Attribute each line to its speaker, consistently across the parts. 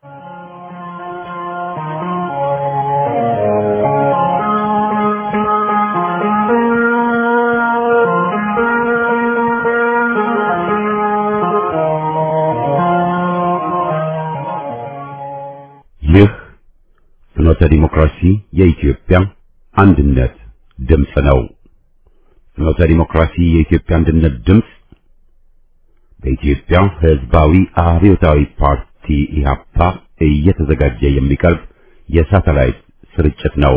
Speaker 1: ይህ ፍኖተ ዲሞክራሲ የኢትዮጵያ አንድነት ድምፅ ነው። ፍኖተ ዲሞክራሲ የኢትዮጵያ አንድነት ድምፅ በኢትዮጵያ ሕዝባዊ አብዮታዊ ፓርቲ ኢህአፓ እየተዘጋጀ የሚቀርብ የሳተላይት ስርጭት ነው።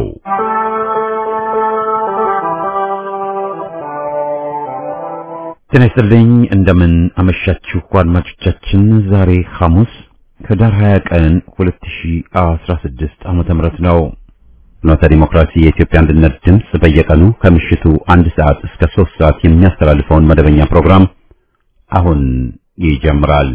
Speaker 1: ጤና ይስጥልኝ። እንደምን አመሻችሁ አድማጮቻችን። ዛሬ ሐሙስ ህዳር 20 ቀን 2016 ዓመተ ምህረት ነው። ፍኖተ ዲሞክራሲ የኢትዮጵያ አንድነት ድምፅ በየቀኑ ከምሽቱ አንድ ሰዓት እስከ 3 ሰዓት የሚያስተላልፈውን መደበኛ ፕሮግራም አሁን ይጀምራል።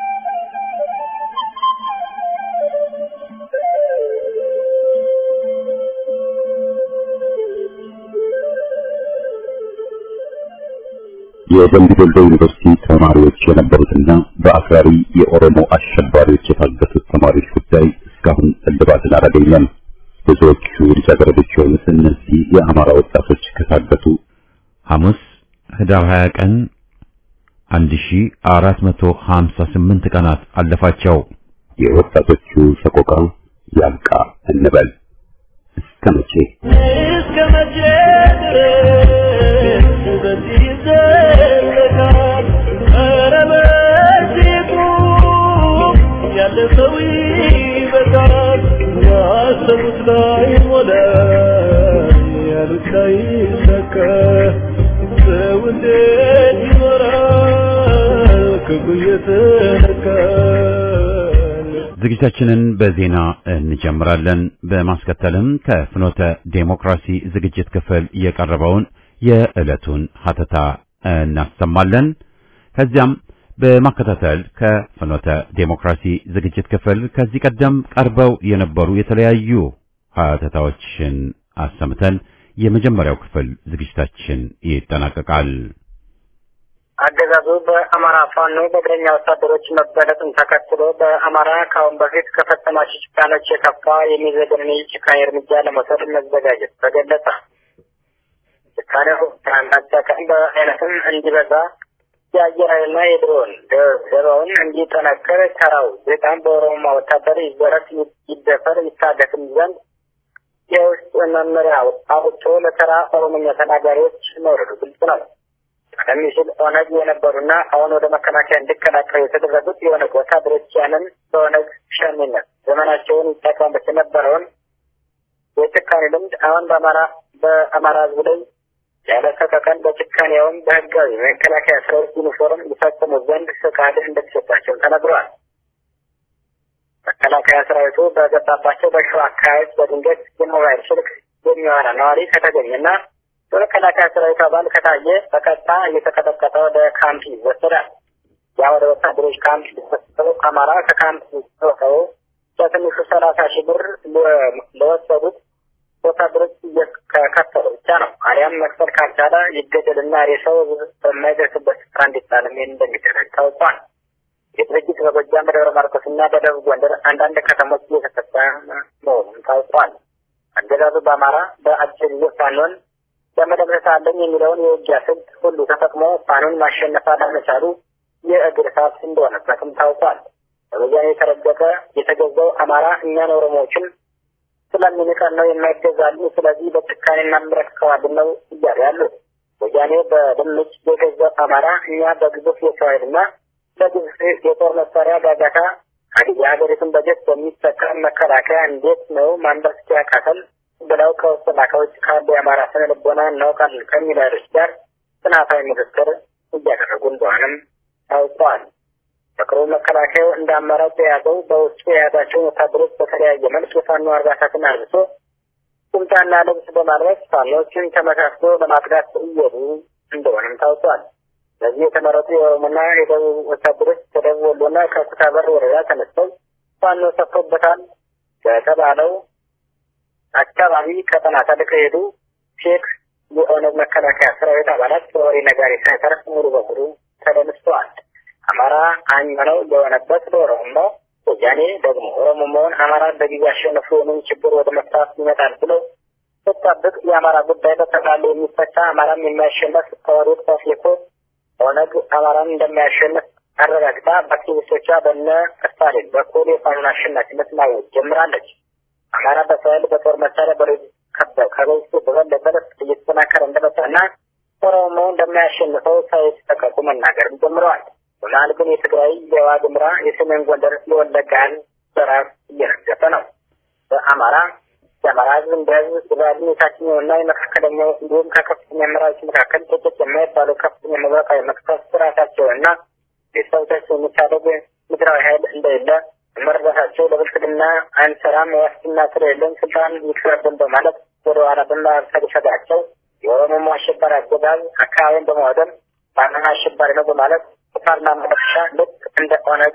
Speaker 1: የደምቢ ዶሎ ዩኒቨርሲቲ ተማሪዎች የነበሩትና በአክራሪ የኦሮሞ አሸባሪዎች የታገቱት ተማሪዎች ጉዳይ እስካሁን እልባትን አላገኘም። ብዙዎቹ ልጃገረዶች የሆኑት እነዚህ የአማራ ወጣቶች ከታገቱ ሐሙስ ህዳር 20 ቀን 1458 ቀናት አለፋቸው። የወጣቶቹ ሰቆቃ ያልቃ እንበል እስከ መቼ
Speaker 2: እስከ መቼ ድረስ በዚህ ይዘለቃል? ኧረ በዚህ ቁም፣ ያለ ሰው ይበቃል። ያሰቡት ላይ ሞላ፣ ያሉት ላይ ሰካ። ሰው እንዴት ይኖራል ክፉ እየተነካል?
Speaker 1: ዝግጅታችንን በዜና እንጀምራለን። በማስከተልም ከፍኖተ ዴሞክራሲ ዝግጅት ክፍል የቀረበውን የዕለቱን ሀተታ እናሰማለን። ከዚያም በማከታተል ከፍኖተ ዴሞክራሲ ዝግጅት ክፍል ከዚህ ቀደም ቀርበው የነበሩ የተለያዩ ሀተታዎችን አሰምተን የመጀመሪያው ክፍል ዝግጅታችን ይጠናቀቃል።
Speaker 3: አገዛዙ በአማራ ፋኖ በእግረኛ ወታደሮች መበለጥን ተከትሎ በአማራ ከአሁን በፊት ከፈጸማቸው ጭካኔዎች የከፋ የሚዘገንን የጭካኔ እርምጃ ለመውሰድ መዘጋጀት ተገለጸ። ጭካኔው ትናንት ቀን በአይነትም እንዲበዛ የአየር ኃይልና የድሮን ደባውን እንዲጠነክር ተራው ዜጣን በኦሮሞ ወታደር ይዘረፍ፣ ይደፈር፣ ይታገትም ዘንድ የውስጥ መመሪያ አውጥቶ ለተራ ኦሮሞኛ ተናጋሪዎች መውረዱ ግልጽ ነው። ቀደም ሲል ኦነግ የነበሩና አሁን ወደ መከላከያ እንዲቀላቀሉ የተደረጉት የኦነግ ወታደሮች ያንን በኦነግ ሸሚነት ዘመናቸውን ይጠቀሙበት የነበረውን የጭካኔ ልምድ አሁን በአማራ በአማራ ሕዝብ ላይ ያለ ሰቀቀን በጭካኔውም በህጋዊ መከላከያ ሰራዊት ዩኒፎርም ሊፈጽሙ ዘንድ ፈቃድ እንደተሰጣቸው ተነግሯል። መከላከያ ሰራዊቱ በገባባቸው በሸዋ አካባቢዎች በድንገት የሞባይል ስልክ የሚያወራ ነዋሪ ከተገኘና በመከላከያ ሰራዊት አባል ከታየ በቀጥታ እየተቀጠቀጠ ወደ ካምፕ ይወሰዳል። ያ ወደ ወታደሮች ካምፕ ሊወሰደው አማራ ከካምፕ ወሰው በትንሹ ሰላሳ ሺህ ብር ለወሰዱት ወታደሮች ከከፈሉ ብቻ ነው። አሊያም መክፈል ካልቻለ ይገደልና ሬሳው በማይደርስበት ስፍራ እንዲጣልም እንደሚደረግ ታውቋል። የድርጅት በጎጃም በደብረ ማርቆስና በደቡብ ጎንደር አንዳንድ ከተሞች እየተፈጸመ መሆኑን ታውቋል። አገዛዙ በአማራ በአጭር ጊዜ ፋኖን ለመደምሰስ አለኝ የሚለውን የውጊያ ስልት ሁሉ ተጠቅሞ ፋኖን ማሸነፍ አለመቻሉ የእግር እሳት እንደሆነበትም ታውቋል። በወያኔ የተረገጠ የተገዛው አማራ እኛን ኦሮሞዎችን ስለሚንቀን ነው የማይገዛልን፣ ስለዚህ በጭካኔ እናምረክከዋልን ነው እያሉ ያሉት። ወያኔ በድምጭ የገዛው አማራ እኛ በግዙፍ የሰው ኃይልና በግዙፍ የጦር መሳሪያ ጋጋታ የሀገሪቱን በጀት በሚጠቀም መከላከያ እንዴት ነው ማንበርከክ ያቃተል ብለው ከውስጥና ከውጭ ካሉ የአማራ ስነ ልቦና እናውቃለን ከሚሉ ኃይሎች ጋር ጥናታዊ ምክክር እያደረጉ እንደሆነም ታውቋል። በቅርቡ መከላከያው እንደ አማራጭ የያዘው በውስጡ የያዛቸውን ወታደሮች በተለያየ መልክ የፋኖ አርባሳትን አልብሶ ቁምጣና ልብስ በማልበስ ፋኖችን ተመሳስሎ ለማጥቃት እየሄዱ እንደሆነም ታውቋል። በዚህ የተመረጡ የኦሮሞና የደቡብ ወታደሮች ከደቡብ ወሎና ከኩታበር ወረዳ ተነስተው ፋኖ ሰፍሮበታል በተባለው አካባቢ ቀጠና ተልከው ሄዱ ሼክ የኦነግ መከላከያ ሰራዊት አባላት በወሬ ነጋሪ ሳይተርፍ ሙሉ በሙሉ ተደምስተዋል። አማራ አኝ ነው የሆነበት ለኦሮሞ ወያኔ ደግሞ ኦሮሞማውን አማራን በጊዜ አሸነፉ የምን ችግር ወደ መፍታት ይመጣል ብለው ስጠብቅ የአማራ ጉዳይ በጠቅላላ የሚፈታ አማራም የማያሸነፍ ከወዴት ተፍልኮ ኦነግ አማራን እንደማያሸንፍ አረጋግጣ በአክቲቪስቶቿ በነ ስታሊን በኩል የፋኖን አሸናፊነት ማወጅ ጀምራለች። አማራ በሳይል በጦር መሳሪያ በሬድ ከበይቱ በበለጠ እየተጠናከረ እንደመጣና ኦሮሞ እንደማያሸንፈው ሳይጠቀቁ መናገርም ጀምረዋል። በመሀል ግን የትግራይ፣ የዋግምራ፣ የሰሜን ጎንደር፣ የወለጋ ህዝብ በራስ እየረገፈ ነው። በአማራ የአማራ ህዝብ እንደ ህዝብ ስላሉ የታችኛውና የመካከለኛው እንዲሁም ከከፍተኛ አመራሮች መካከል ጥቂት የማይባሉ ከፍተኛ መብረቃዊ መቅሰፍ ስርዓታቸውና ቤተሰቦቻቸው የሚታደግ ምድራዊ ኃይል እንደሌለ መረዳታቸው ለብልጽግና አንሰራም ዋስትና ስለሌለን ስልጣን ይቅረብን በማለት ወደ ኋላ በማፈግፈጋቸው የኦሮሞ አሸባሪ አገዛዝ አካባቢን በማውደም ባናና አሸባሪ ነው በማለት በፓርላማ መፍሻ ልክ እንደ ኦነግ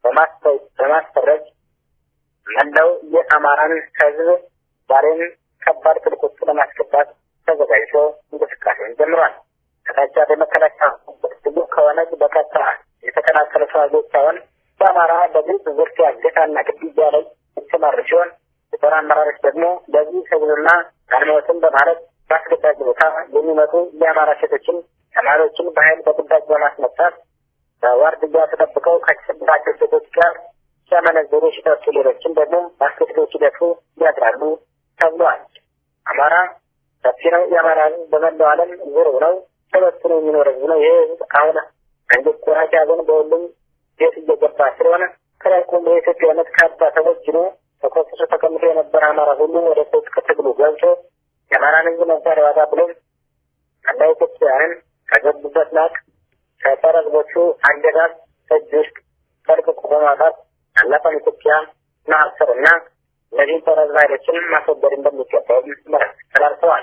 Speaker 3: በማስፈረጅ መላው የአማራን ህዝብ ዛሬም ከባድ ትልቅ ውስጥ ለማስገባት ተዘጋጅቶ እንቅስቃሴውን ጀምሯል። ከታቻ በመከላከያ ብዙ ከኦነግ በቀጥታ የተቀናቀሉ ተዋጊዎች ሳይሆን በአማራ በግልጽ ዝርፊያ፣ እገታና ግድያ ላይ የተሰማሩ ሲሆን የጦር አመራሮች ደግሞ ለዚህ ህዝብና አልሞትም በማለት በአስገዳጅ ቦታ የሚመጡ የአማራ ሴቶችን፣ ተማሪዎችን በኃይል በግዳጅ በማስመጣት በዋርድያ ተጠብቀው ከተሰጣቸው ሴቶች ጋር ሲያመነዝሩ ሲጠጡ፣ ሌሎችን ደግሞ በአስገድዶች ሲደፉ ያድራሉ ተብሏል። አማራ ሰፊ ነው። የአማራ ህዝብ በመላው ዓለም ዙር ነው ተበትኖ የሚኖር ህዝብ ነው። ይህ ህዝብ አሁን አንጀት ቆራጭ ያዘን በሁሉም ቤት እየገባ ስለሆነ ከላይ ቆሞ የኢትዮጵያነት ካባ ተወጅኖ ተኮስሶ ተቀምጦ የነበረ አማራ ሁሉ ወደ ትጥቅ ትግሉ ገብቶ የአማራን ህዝብ ነበር ዋጋ ብሎም አንዳ ኢትዮጵያውያንን ከገቡበት ናቅ ከጸረ ህዝቦቹ አገዛዝ እጅ ውስጥ ፈልቅቆ በማውጣት ያለፈን ኢትዮጵያ ማሰር እና እነዚህን ጸረ ህዝብ ኃይሎችን ማስወገድ እንደሚገባውም መልዕክት ተላልፈዋል።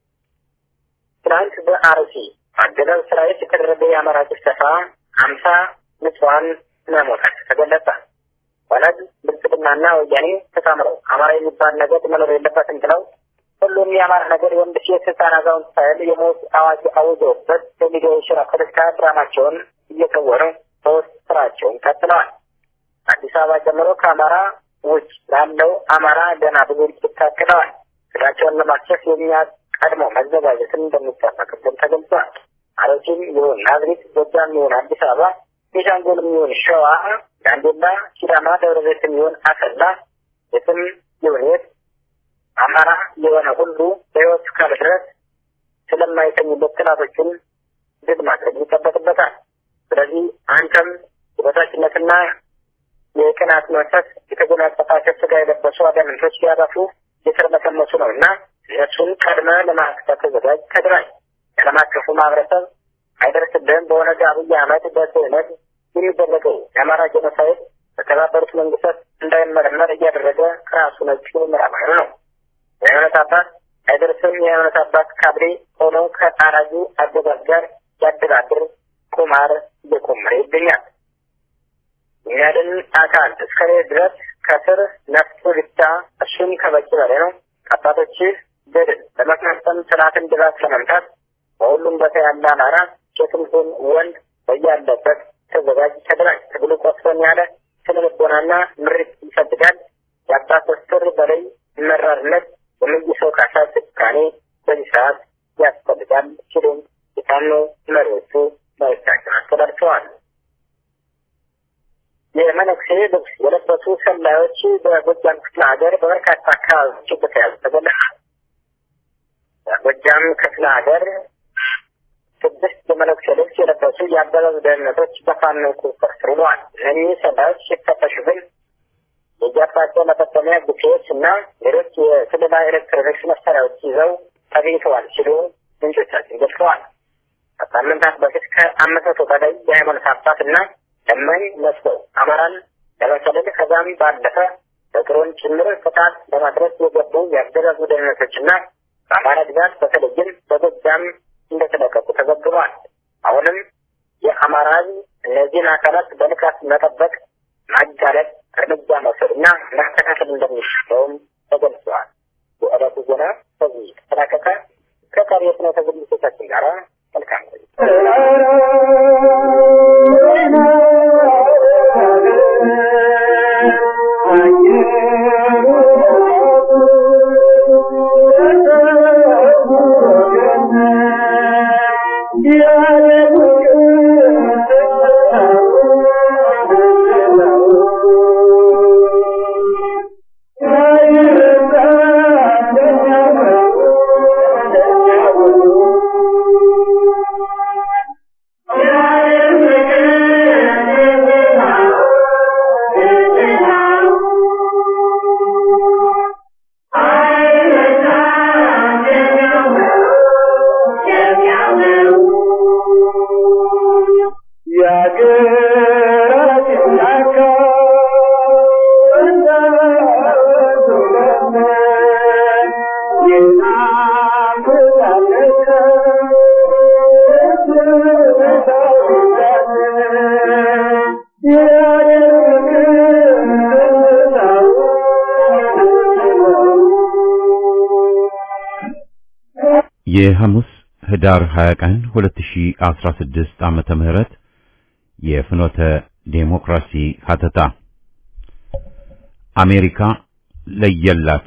Speaker 3: ትናንት በአርሲ አገዛዝ ሰራዊት የተደረገ የአማራ ጭፍጨፋ ሀምሳ ንጹሐን መሞታቸው ተገለጸ። ኦነግ ብልጽግናና ወያኔ ተጣምረው አማራ የሚባል ነገር መኖር የለበትም ብለው ሁሉም የአማራ ነገር የወንድ ሴት፣ ህፃን፣ አዛውንት ሳይል የሞት አዋጅ አውጀውበት በሚዲያ የሽራ ፖለቲካ ድራማቸውን እየተወኑ በውስጥ ስራቸውን ቀጥለዋል። አዲስ አበባ ጨምሮ ከአማራ ውጭ ላለው አማራ ገና ብዙ እልቂት ታቅደዋል። ስራቸውን ለማክሸፍ የሚያቀድሞ መዘጋጀትን እንደሚጠበቅብን ተገልጿል። አሮሲም ይሁን ናዝሬት፣ ጎጃም ይሁን አዲስ አበባ፣ ቤንሻንጉልም ይሁን ሸዋ፣ ጋምቤላ፣ ሲዳማ፣ ደብረ ዘይትም ይሁን አሰላ፣ የትም ይሁን የት አማራ የሆነ ሁሉ በህይወት እስካለ ድረስ ስለማይተኙበት ጥላቶችን ድል ማድረግ ይጠበቅበታል። ስለዚህ አንተም የበታችነትና የቅናት መንፈስ የተጎናጸፋቸው ስጋ የለበሱ አጋንንቶች ሊያጠፉ የተርመሰመሱ ነው እና እነሱን ቀድመ ለማጥፋት ተዘጋጅ፣ ተደራጅ። የዓለም አቀፉ ማህበረሰብ አይደርስብህም። በኦነግ አብይ አህመድ በስህነት የሚደረገው የአማራ ጄኖሳይድ በተባበሩት መንግስታት እንዳይመረመር እያደረገ ከራሱ ነጭ ምዕራባዊ ነው። የሃይማኖት አባት አይደርስም። የሃይማኖት አባት ካድሬ ሆኖ ከአራጁ አገዛዝ ጋር ያደራድር ቁማር እየቆመረ ይገኛል። የሚያድን አካል እስከ ድረስ ከስር ነፍሱ ብቻ እሱም ከበቂ በላይ ነው። አባቶችህ ገድል ለመፈጸም ስርዓትን ድራት ለመምታት በሁሉም ቦታ ያለ አማራ ሴትም ሁን ወንድ በያለበት ተዘጋጅ፣ ተደራጅ። ትግሉ ቆስፈን ያለ ስነ ልቦናና ምሪት ይፈልጋል። የአባት ወስትር በላይ መራርነት የመይሰው ካሳ ጭካኔ በዚህ ሰዓት ያስፈልጋል ሲሉም የፋኖ መሪዎቹ መልእክታቸውን አስተላልፈዋል። የመነኩሴ ልብስ የለበሱ ሰላዮች በጎጃም ክፍለ ሀገር በበርካታ አካባቢዎች እንደተያዙ ተገለጸ። በጎጃም ክፍለ ሀገር ስድስት የመነኩሴ ልብስ የለበሱ የአገዛዙ ደህንነቶች በፋኖ ቁጥጥር ስር ውለዋል። እነዚህ ሰላዮች ሲፈተሹ ግን የእጃቸው መጠቀሚያ ጉፌዎች እና ሌሎች የስለላ ኤሌክትሮኒክስ መሳሪያዎች ይዘው ተገኝተዋል ሲሉ ምንጮቻችን ገልጸዋል። ከሳምንታት በፊት ከአምስት መቶ በላይ የሃይማኖት አባት እና ለማኝ መስለው አማራን ለመሰለል ከዛም ባለፈ በድሮን ጭምር ጥቃት ለማድረስ የገቡ የአገዛዙ ደህንነቶችና በአማራ ግዛት በተለይም በጎጃም እንደተለቀቁ ተዘግቧል። አሁንም የአማራ ሕዝብ እነዚህን አካላት በንቃት መጠበቅ፣ ማጋለጥ፣ እርምጃ መውሰድና ማስተካከል እንደሚችለውም ተገልጸዋል። የዕለቱ ዜና በዚህ ተጠናቀቀ። ከቀሪ የስነ ዝግጅቶቻችን ጋር መልካም ቆይታ
Speaker 1: የሐሙስ ህዳር 20 ቀን 2016 ዓመተ ምህረት የፍኖተ ዴሞክራሲ ሀተታ አሜሪካ ለየላት።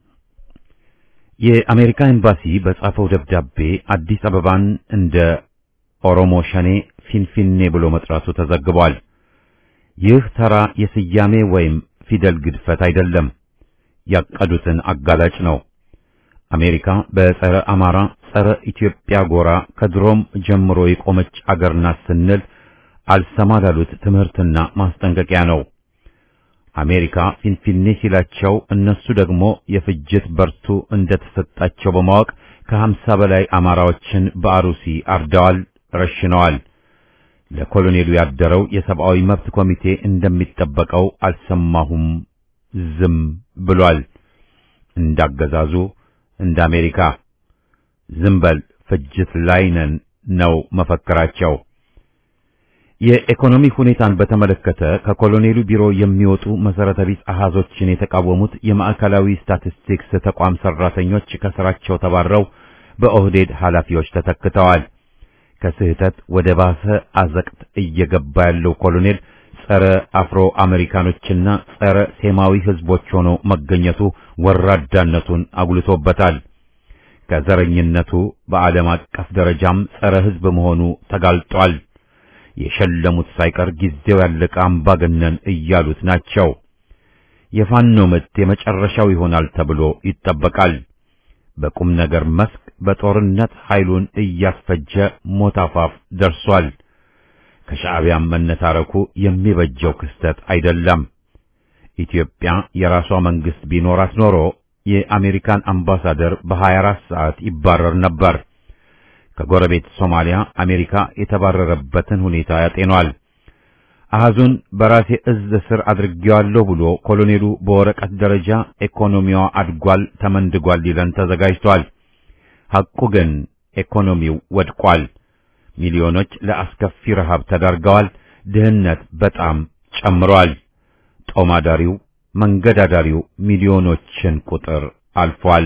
Speaker 1: የአሜሪካ ኤምባሲ በጻፈው ደብዳቤ አዲስ አበባን እንደ ኦሮሞ ሸኔ ፊንፊኔ ብሎ መጥራቱ ተዘግቧል። ይህ ተራ የስያሜ ወይም ፊደል ግድፈት አይደለም፣ ያቀዱትን አጋላጭ ነው። አሜሪካ በጸረ አማራ፣ ጸረ ኢትዮጵያ ጎራ ከድሮም ጀምሮ የቆመች አገር ናት ስንል አልሰማ ላሉት ትምህርትና ማስጠንቀቂያ ነው። አሜሪካ ፊንፊኔ ሲላቸው እነሱ ደግሞ የፍጅት በርቱ እንደተሰጣቸው በማወቅ ከሀምሳ በላይ አማራዎችን በአሩሲ አርደዋል፣ ረሽነዋል። ለኮሎኔሉ ያደረው የሰብአዊ መብት ኮሚቴ እንደሚጠበቀው አልሰማሁም፣ ዝም ብሏል። እንዳገዛዙ እንደ አሜሪካ ዝም በል ፍጅት ላይ ነን ነው መፈክራቸው። የኢኮኖሚ ሁኔታን በተመለከተ ከኮሎኔሉ ቢሮ የሚወጡ መሰረተ ቢስ አሃዞችን የተቃወሙት የማዕከላዊ ስታቲስቲክስ ተቋም ሰራተኞች ከስራቸው ተባረው በኦህዴድ ኃላፊዎች ተተክተዋል። ከስህተት ወደ ባሰ አዘቅት እየገባ ያለው ኮሎኔል ጸረ አፍሮ አሜሪካኖችና ጸረ ሴማዊ ህዝቦች ሆኖ መገኘቱ ወራዳነቱን አጉልቶበታል። ከዘረኝነቱ በዓለም አቀፍ ደረጃም ጸረ ህዝብ መሆኑ ተጋልጧል። የሸለሙት ሳይቀር ጊዜው ያለቀ አምባገነን እያሉት ናቸው። የፋኖ ምት የመጨረሻው ይሆናል ተብሎ ይጠበቃል። በቁም ነገር መስክ በጦርነት ኃይሉን እያስፈጀ ሞት አፋፍ ደርሷል። ከሻዕቢያም መነታረኩ የሚበጀው ክስተት አይደለም። ኢትዮጵያ የራሷ መንግስት ቢኖራት ኖሮ የአሜሪካን አምባሳደር በ24 ሰዓት ይባረር ነበር። ከጎረቤት ሶማሊያ አሜሪካ የተባረረበትን ሁኔታ ያጤኗል። አሃዙን በራሴ እዝ ስር አድርጌዋለሁ ብሎ ኮሎኔሉ በወረቀት ደረጃ ኢኮኖሚዋ አድጓል፣ ተመንድጓል ሊለን ተዘጋጅቷል። ሐቁ ግን ኢኮኖሚው ወድቋል። ሚሊዮኖች ለአስከፊ ረሃብ ተዳርገዋል። ድህነት በጣም ጨምሯል። ጦማዳሪው መንገድ አዳሪው ሚሊዮኖችን ቁጥር አልፏል።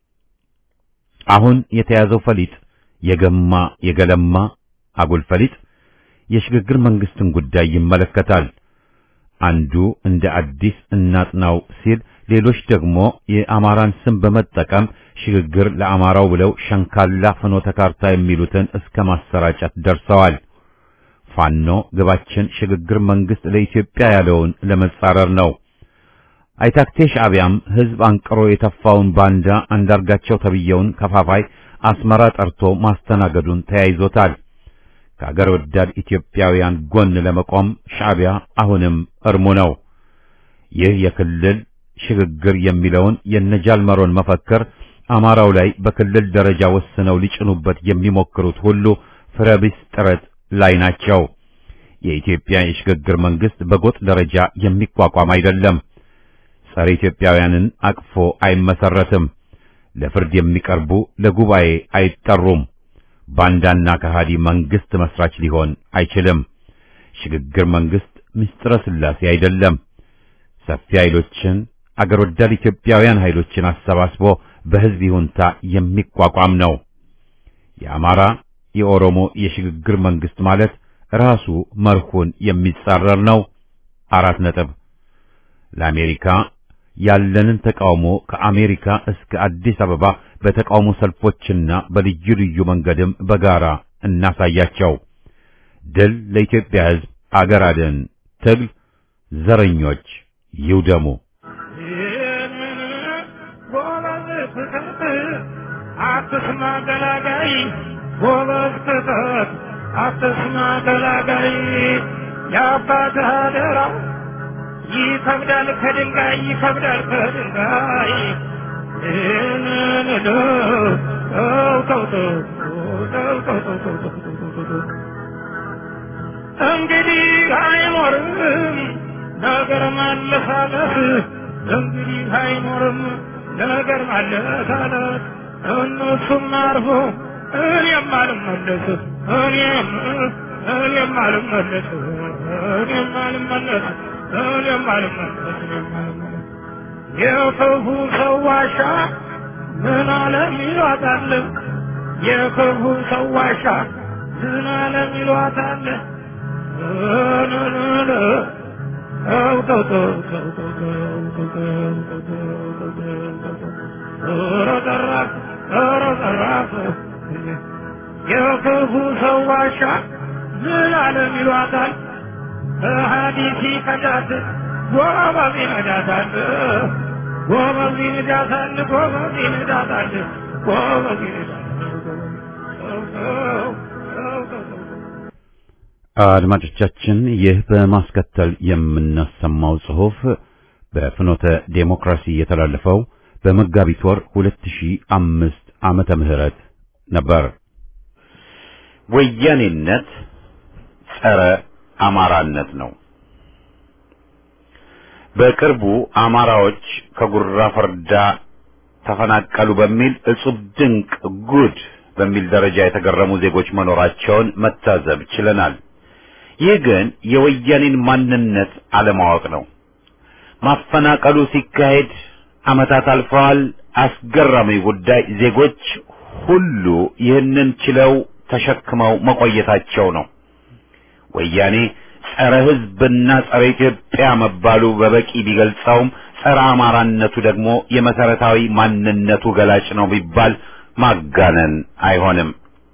Speaker 1: አሁን የተያዘው ፈሊጥ የገማ የገለማ አጉል ፈሊጥ የሽግግር መንግስትን ጉዳይ ይመለከታል። አንዱ እንደ አዲስ እናጥናው ሲል፣ ሌሎች ደግሞ የአማራን ስም በመጠቀም ሽግግር ለአማራው ብለው ሸንካላ ፍኖተ ካርታ የሚሉትን እስከ ማሰራጨት ደርሰዋል። ፋኖ ግባችን ሽግግር መንግስት ለኢትዮጵያ ያለውን ለመጻረር ነው። አይታክቴ ሻዕቢያም ህዝብ አንቅሮ የተፋውን ባንዳ አንዳርጋቸው ተብየውን ከፋፋይ አስመራ ጠርቶ ማስተናገዱን ተያይዞታል። ከአገር ወዳድ ኢትዮጵያውያን ጎን ለመቆም ሻዕቢያ አሁንም እርሙ ነው። ይህ የክልል ሽግግር የሚለውን የነጃልመሮን መፈክር አማራው ላይ በክልል ደረጃ ወስነው ሊጭኑበት የሚሞክሩት ሁሉ ፍረቢስ ጥረት ላይ ናቸው። የኢትዮጵያ የሽግግር መንግስት በጎጥ ደረጃ የሚቋቋም አይደለም። ጸረ ኢትዮጵያውያንን አቅፎ አይመሰረትም። ለፍርድ የሚቀርቡ ለጉባኤ አይጠሩም። ባንዳና ከሃዲ መንግስት መስራች ሊሆን አይችልም። ሽግግር መንግስት ምስጢረ ሥላሴ አይደለም። ሰፊ ኃይሎችን አገር ወዳድ ኢትዮጵያውያን ኃይሎችን አሰባስቦ በህዝብ ይሁንታ የሚቋቋም ነው። የአማራ የኦሮሞ የሽግግር መንግስት ማለት ራሱ መርሁን የሚጻረር ነው። አራት ነጥብ ለአሜሪካ ያለንን ተቃውሞ ከአሜሪካ እስከ አዲስ አበባ በተቃውሞ ሰልፎችና በልዩ ልዩ መንገድም በጋራ እናሳያቸው። ድል ለኢትዮጵያ ሕዝብ፣ አገር አድን ትግል፣ ዘረኞች ይውደሙ።
Speaker 4: አትስማ ገላጋይ ጎበዝ ክተት አትስማ ገላጋይ የአባትህ አደራ ይከብዳል ከድንጋይ ይከብዳል ከድንጋይ እንግዲህ አይኖርም ነገር ማለሳለስ እንግዲህ አይኖርም ነገር ማለሳለስ እነሱም አርፎ እኔም አልመለስ እኔም እኔም አልመለስ እኔም አልመለስ እኔም አልመለስ እኔም አልመለስ የክፉ ሰው ዋሻ ምን አለም ይሏታል የክፉ ሰው ዋሻ ዝናለም ይሏታል የክፉ ሰው ዋሻ ዝናለም ይሏታል ሀዲሲ ከዳት ጎበዝ ይነዳታል ጎበዝ ይነዳታል ጎበዝ ይነዳታል ጎበዝ ይነዳታል
Speaker 1: አድማጮቻችን ይህ በማስከተል የምናሰማው ጽሑፍ በፍኖተ ዴሞክራሲ የተላለፈው በመጋቢት ወር 2005 ዓመተ ምህረት ነበር። ወያኔነት ጸረ አማራነት ነው። በቅርቡ አማራዎች ከጉራ ፈርዳ ተፈናቀሉ በሚል እጹብ ድንቅ ጉድ በሚል ደረጃ የተገረሙ ዜጎች መኖራቸውን መታዘብ ችለናል። ይህ ግን የወያኔን ማንነት አለማወቅ ነው። ማፈናቀሉ ሲካሄድ ዓመታት አልፈዋል። አስገራሚ ጉዳይ ዜጎች ሁሉ ይህንን ችለው ተሸክመው መቆየታቸው ነው። ወያኔ ጸረ ሕዝብና ጸረ ኢትዮጵያ መባሉ በበቂ ቢገልጸውም ጸረ አማራነቱ ደግሞ የመሰረታዊ ማንነቱ ገላጭ ነው ቢባል ማጋነን አይሆንም።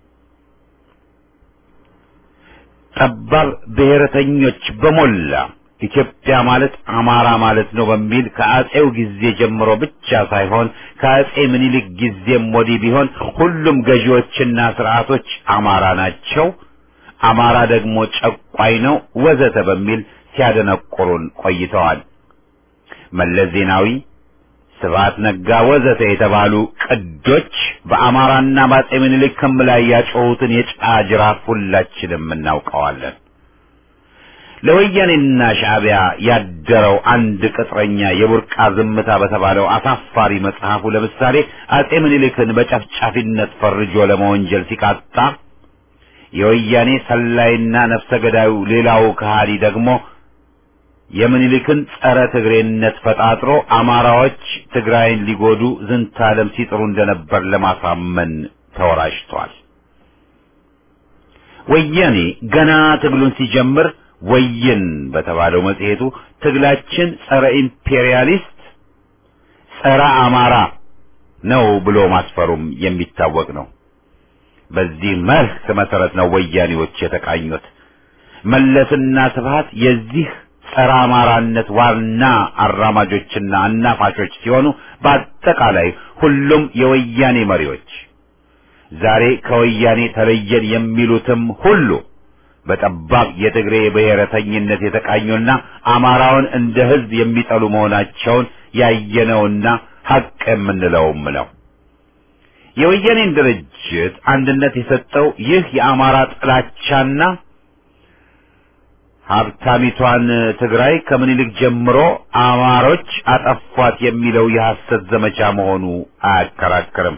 Speaker 1: ጠባብ ብሔረተኞች በሞላ ኢትዮጵያ ማለት አማራ ማለት ነው በሚል ከአጼው ጊዜ ጀምሮ ብቻ ሳይሆን ከአጼ ምኒልክ ጊዜም ወዲህ ቢሆን ሁሉም ገዢዎችና ስርዓቶች አማራ ናቸው፣ አማራ ደግሞ ጨቋይ ነው ወዘተ በሚል ሲያደነቁሩን ቆይተዋል። መለስ ዜናዊ ስብሐት ነጋ ወዘተ የተባሉ ቅዶች በአማራና በአጼ ምኒልክ ክም ላይ ያጮሁትን የጫጅራፍ ሁላችንም እናውቀዋለን። ለወያኔና ሻዕቢያ ያደረው አንድ ቅጥረኛ የቡርቃ ዝምታ በተባለው አሳፋሪ መጽሐፉ ለምሳሌ አጼ ምኒልክን በጨፍጫፊነት ፈርጆ ለመወንጀል ሲቃጣ የወያኔ ሰላይና ነፍሰ ገዳዩ ሌላው ከሃዲ ደግሞ የምኒልክን ጸረ ትግሬነት ፈጣጥሮ አማራዎች ትግራይን ሊጎዱ ዝንታለም ሲጥሩ እንደነበር ለማሳመን ተወራጅቷል። ወያኔ ገና ትግሉን ሲጀምር ወይን በተባለው መጽሔቱ ትግላችን ጸረ ኢምፔሪያሊስት፣ ጸረ አማራ ነው ብሎ ማስፈሩም የሚታወቅ ነው። በዚህ መርህ መሰረት ነው ወያኔዎች የተቃኙት። መለስና ስብሃት የዚህ ጸረ አማራነት ዋና አራማጆችና አናፋሾች ሲሆኑ በአጠቃላይ ሁሉም የወያኔ መሪዎች ዛሬ ከወያኔ ተለየን የሚሉትም ሁሉ በጠባብ የትግሬ ብሔረተኝነት የተቃኙና አማራውን እንደ ሕዝብ የሚጠሉ መሆናቸውን ያየነውና ሐቅ የምንለውም ነው። የወያኔን ድርጅት አንድነት የሰጠው ይህ የአማራ ጥላቻና ሀብታሚቷን ትግራይ ከምኒልክ ጀምሮ አማሮች አጠፏት የሚለው የሐሰት ዘመቻ መሆኑ አያከራክርም።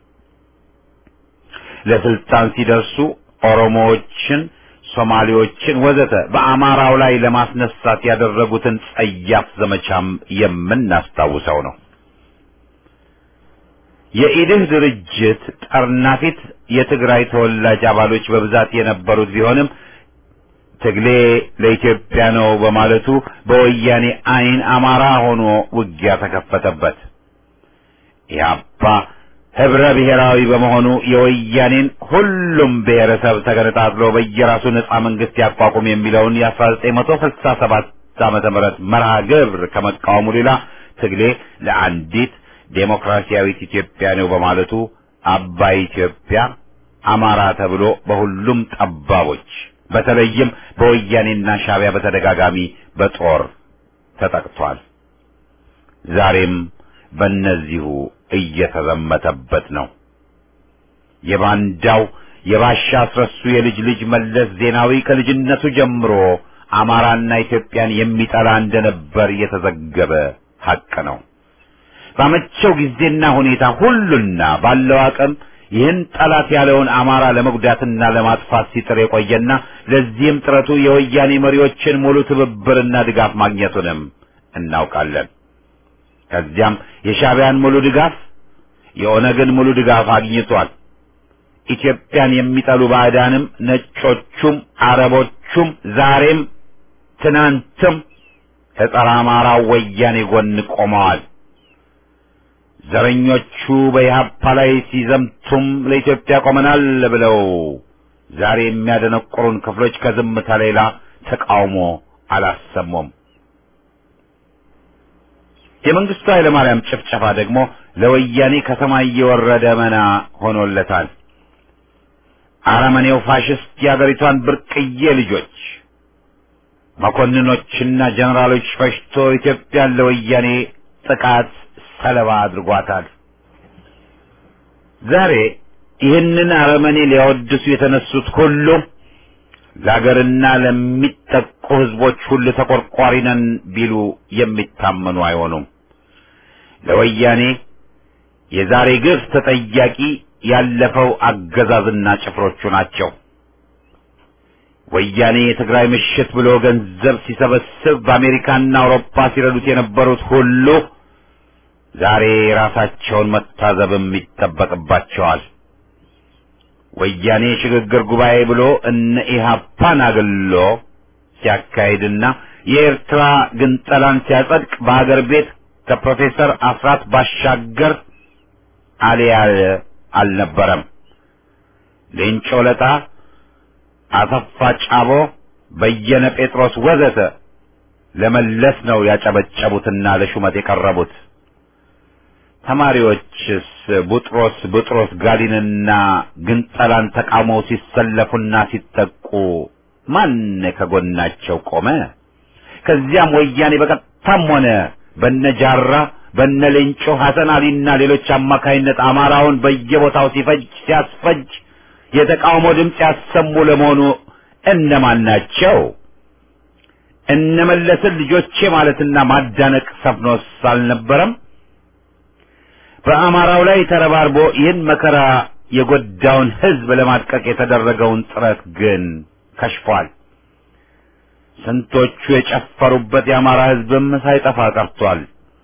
Speaker 1: ለስልጣን ሲደርሱ ኦሮሞዎችን፣ ሶማሌዎችን ወዘተ በአማራው ላይ ለማስነሳት ያደረጉትን ጸያፍ ዘመቻም የምናስታውሰው ነው። የኢድህ ድርጅት ጠርናፊት የትግራይ ተወላጅ አባሎች በብዛት የነበሩት ቢሆንም ትግሌ ለኢትዮጵያ ነው በማለቱ በወያኔ ዓይን አማራ ሆኖ ውጊያ ተከፈተበት። ኢህአፓ ህብረ ብሔራዊ በመሆኑ የወያኔን ሁሉም ብሔረሰብ ተገነጣጥሎ በየራሱ ነጻ መንግስት ያቋቁም የሚለውን የ1967 ዓመተ ምህረት መርሃ ግብር ከመቃወሙ ሌላ ትግሌ ለአንዲት ዴሞክራሲያዊት ኢትዮጵያ ነው በማለቱ አባይ ኢትዮጵያ አማራ ተብሎ በሁሉም ጠባቦች በተለይም በወያኔና ሻዕቢያ በተደጋጋሚ በጦር ተጠቅቷል። ዛሬም በእነዚሁ እየተዘመተበት ነው። የባንዳው የባሻ አስረሱ የልጅ ልጅ መለስ ዜናዊ ከልጅነቱ ጀምሮ አማራና ኢትዮጵያን የሚጠላ እንደነበር የተዘገበ ሐቅ ነው። ባመቸው ጊዜና ሁኔታ ሁሉና ባለው አቅም ይህን ጠላት ያለውን አማራ ለመጉዳትና ለማጥፋት ሲጥር የቆየና ለዚህም ጥረቱ የወያኔ መሪዎችን ሙሉ ትብብርና ድጋፍ ማግኘቱንም እናውቃለን። ከዚያም የሻዕቢያን ሙሉ ድጋፍ፣ የኦነግን ሙሉ ድጋፍ አግኝቷል። ኢትዮጵያን የሚጠሉ ባዕዳንም ነጮቹም አረቦቹም ዛሬም ትናንትም ከጸረ አማራው ወያኔ ጎን ቆመዋል። ዘረኞቹ በኢህአፓ ላይ ሲዘምቱም ለኢትዮጵያ ቆመናል ብለው ዛሬ የሚያደነቁሩን ክፍሎች ከዝምታ ሌላ ተቃውሞ አላሰሙም። የመንግስቱ ኃይለማርያም ጭፍጨፋ ደግሞ ለወያኔ ከሰማይ የወረደ መና ሆኖለታል። አረመኔው ፋሽስት የአገሪቷን ብርቅዬ ልጆች መኮንኖችና ጀነራሎች ፈሽቶ ኢትዮጵያን ለወያኔ ጥቃት ሰለባ አድርጓታል። ዛሬ ይህንን አረመኔ ሊያወድሱ የተነሱት ሁሉ ለአገርና ለሚጠቁ ህዝቦች ሁሉ ተቆርቋሪ ነን ቢሉ የሚታመኑ አይሆኑም። ለወያኔ የዛሬ ግፍ ተጠያቂ ያለፈው አገዛዝና ጭፍሮቹ ናቸው። ወያኔ የትግራይ ምሽት ብሎ ገንዘብ ሲሰበስብ በአሜሪካና አውሮፓ ሲረዱት የነበሩት ሁሉ ዛሬ ራሳቸውን መታዘብም ይጠበቅባቸዋል። ወያኔ ሽግግር ጉባኤ ብሎ እነ ኢህአፓን አግሎ ሲያካሂድና የኤርትራ ግንጠላን ሲያጸድቅ በሀገር ቤት ከፕሮፌሰር አስራት ባሻገር አልያለ አልነበረም። ሌንጮ ለጣ፣ አሰፋ ጫቦ፣ በየነ ጴጥሮስ ወዘተ ለመለስ ነው ያጨበጨቡትና ለሹመት የቀረቡት። ተማሪዎችስ ቡጥሮስ ቡጥሮስ ጋሊንና ግንጠላን ተቃውመው ሲሰለፉና ሲጠቁ ማን ከጎናቸው ቆመ? ከዚያም ወያኔ በቀጥታም ሆነ በነጃራ በነ ሌንጮ ሐሰን አሊና ሌሎች አማካይነት አማራውን በየቦታው ሲፈጅ ሲያስፈጅ የተቃውሞ ድምፅ ያሰሙ ለመሆኑ እነማን ናቸው? እነመለስን ልጆቼ ማለትና ማዳነቅ ሰፍኖስ አልነበረም? በአማራው ላይ ተረባርቦ ይህን መከራ የጎዳውን ሕዝብ ለማድቀቅ የተደረገውን ጥረት ግን ከሽፏል። ስንቶቹ የጨፈሩበት የአማራ ሕዝብም ሳይጠፋ ቀርቷል።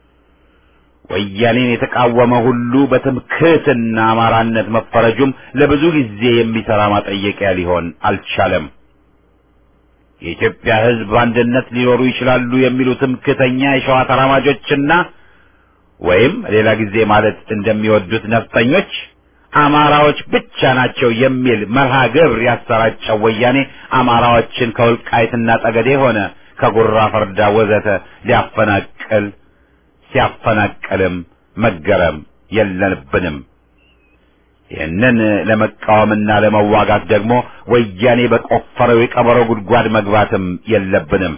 Speaker 1: ወያኔን የተቃወመ ሁሉ በትምክህትና አማራነት መፈረጁም ለብዙ ጊዜ የሚሰራ ማጠየቂያ ሊሆን አልቻለም። የኢትዮጵያ ሕዝብ በአንድነት ሊኖሩ ይችላሉ የሚሉ ትምክህተኛ የሸዋ ተራማጆችና ወይም ሌላ ጊዜ ማለት እንደሚወዱት ነፍጠኞች አማራዎች ብቻ ናቸው የሚል መርሃ ግብር ያሰራጨው ወያኔ አማራዎችን ከወልቃይትና ጠገዴ ሆነ ከጉራ ፈርዳ ወዘተ ሊያፈናቅል ሲያፈናቅልም መገረም የለብንም። ይህንን ለመቃወምና ለመዋጋት ደግሞ ወያኔ በቆፈረው የቀበሮ ጉድጓድ መግባትም የለብንም።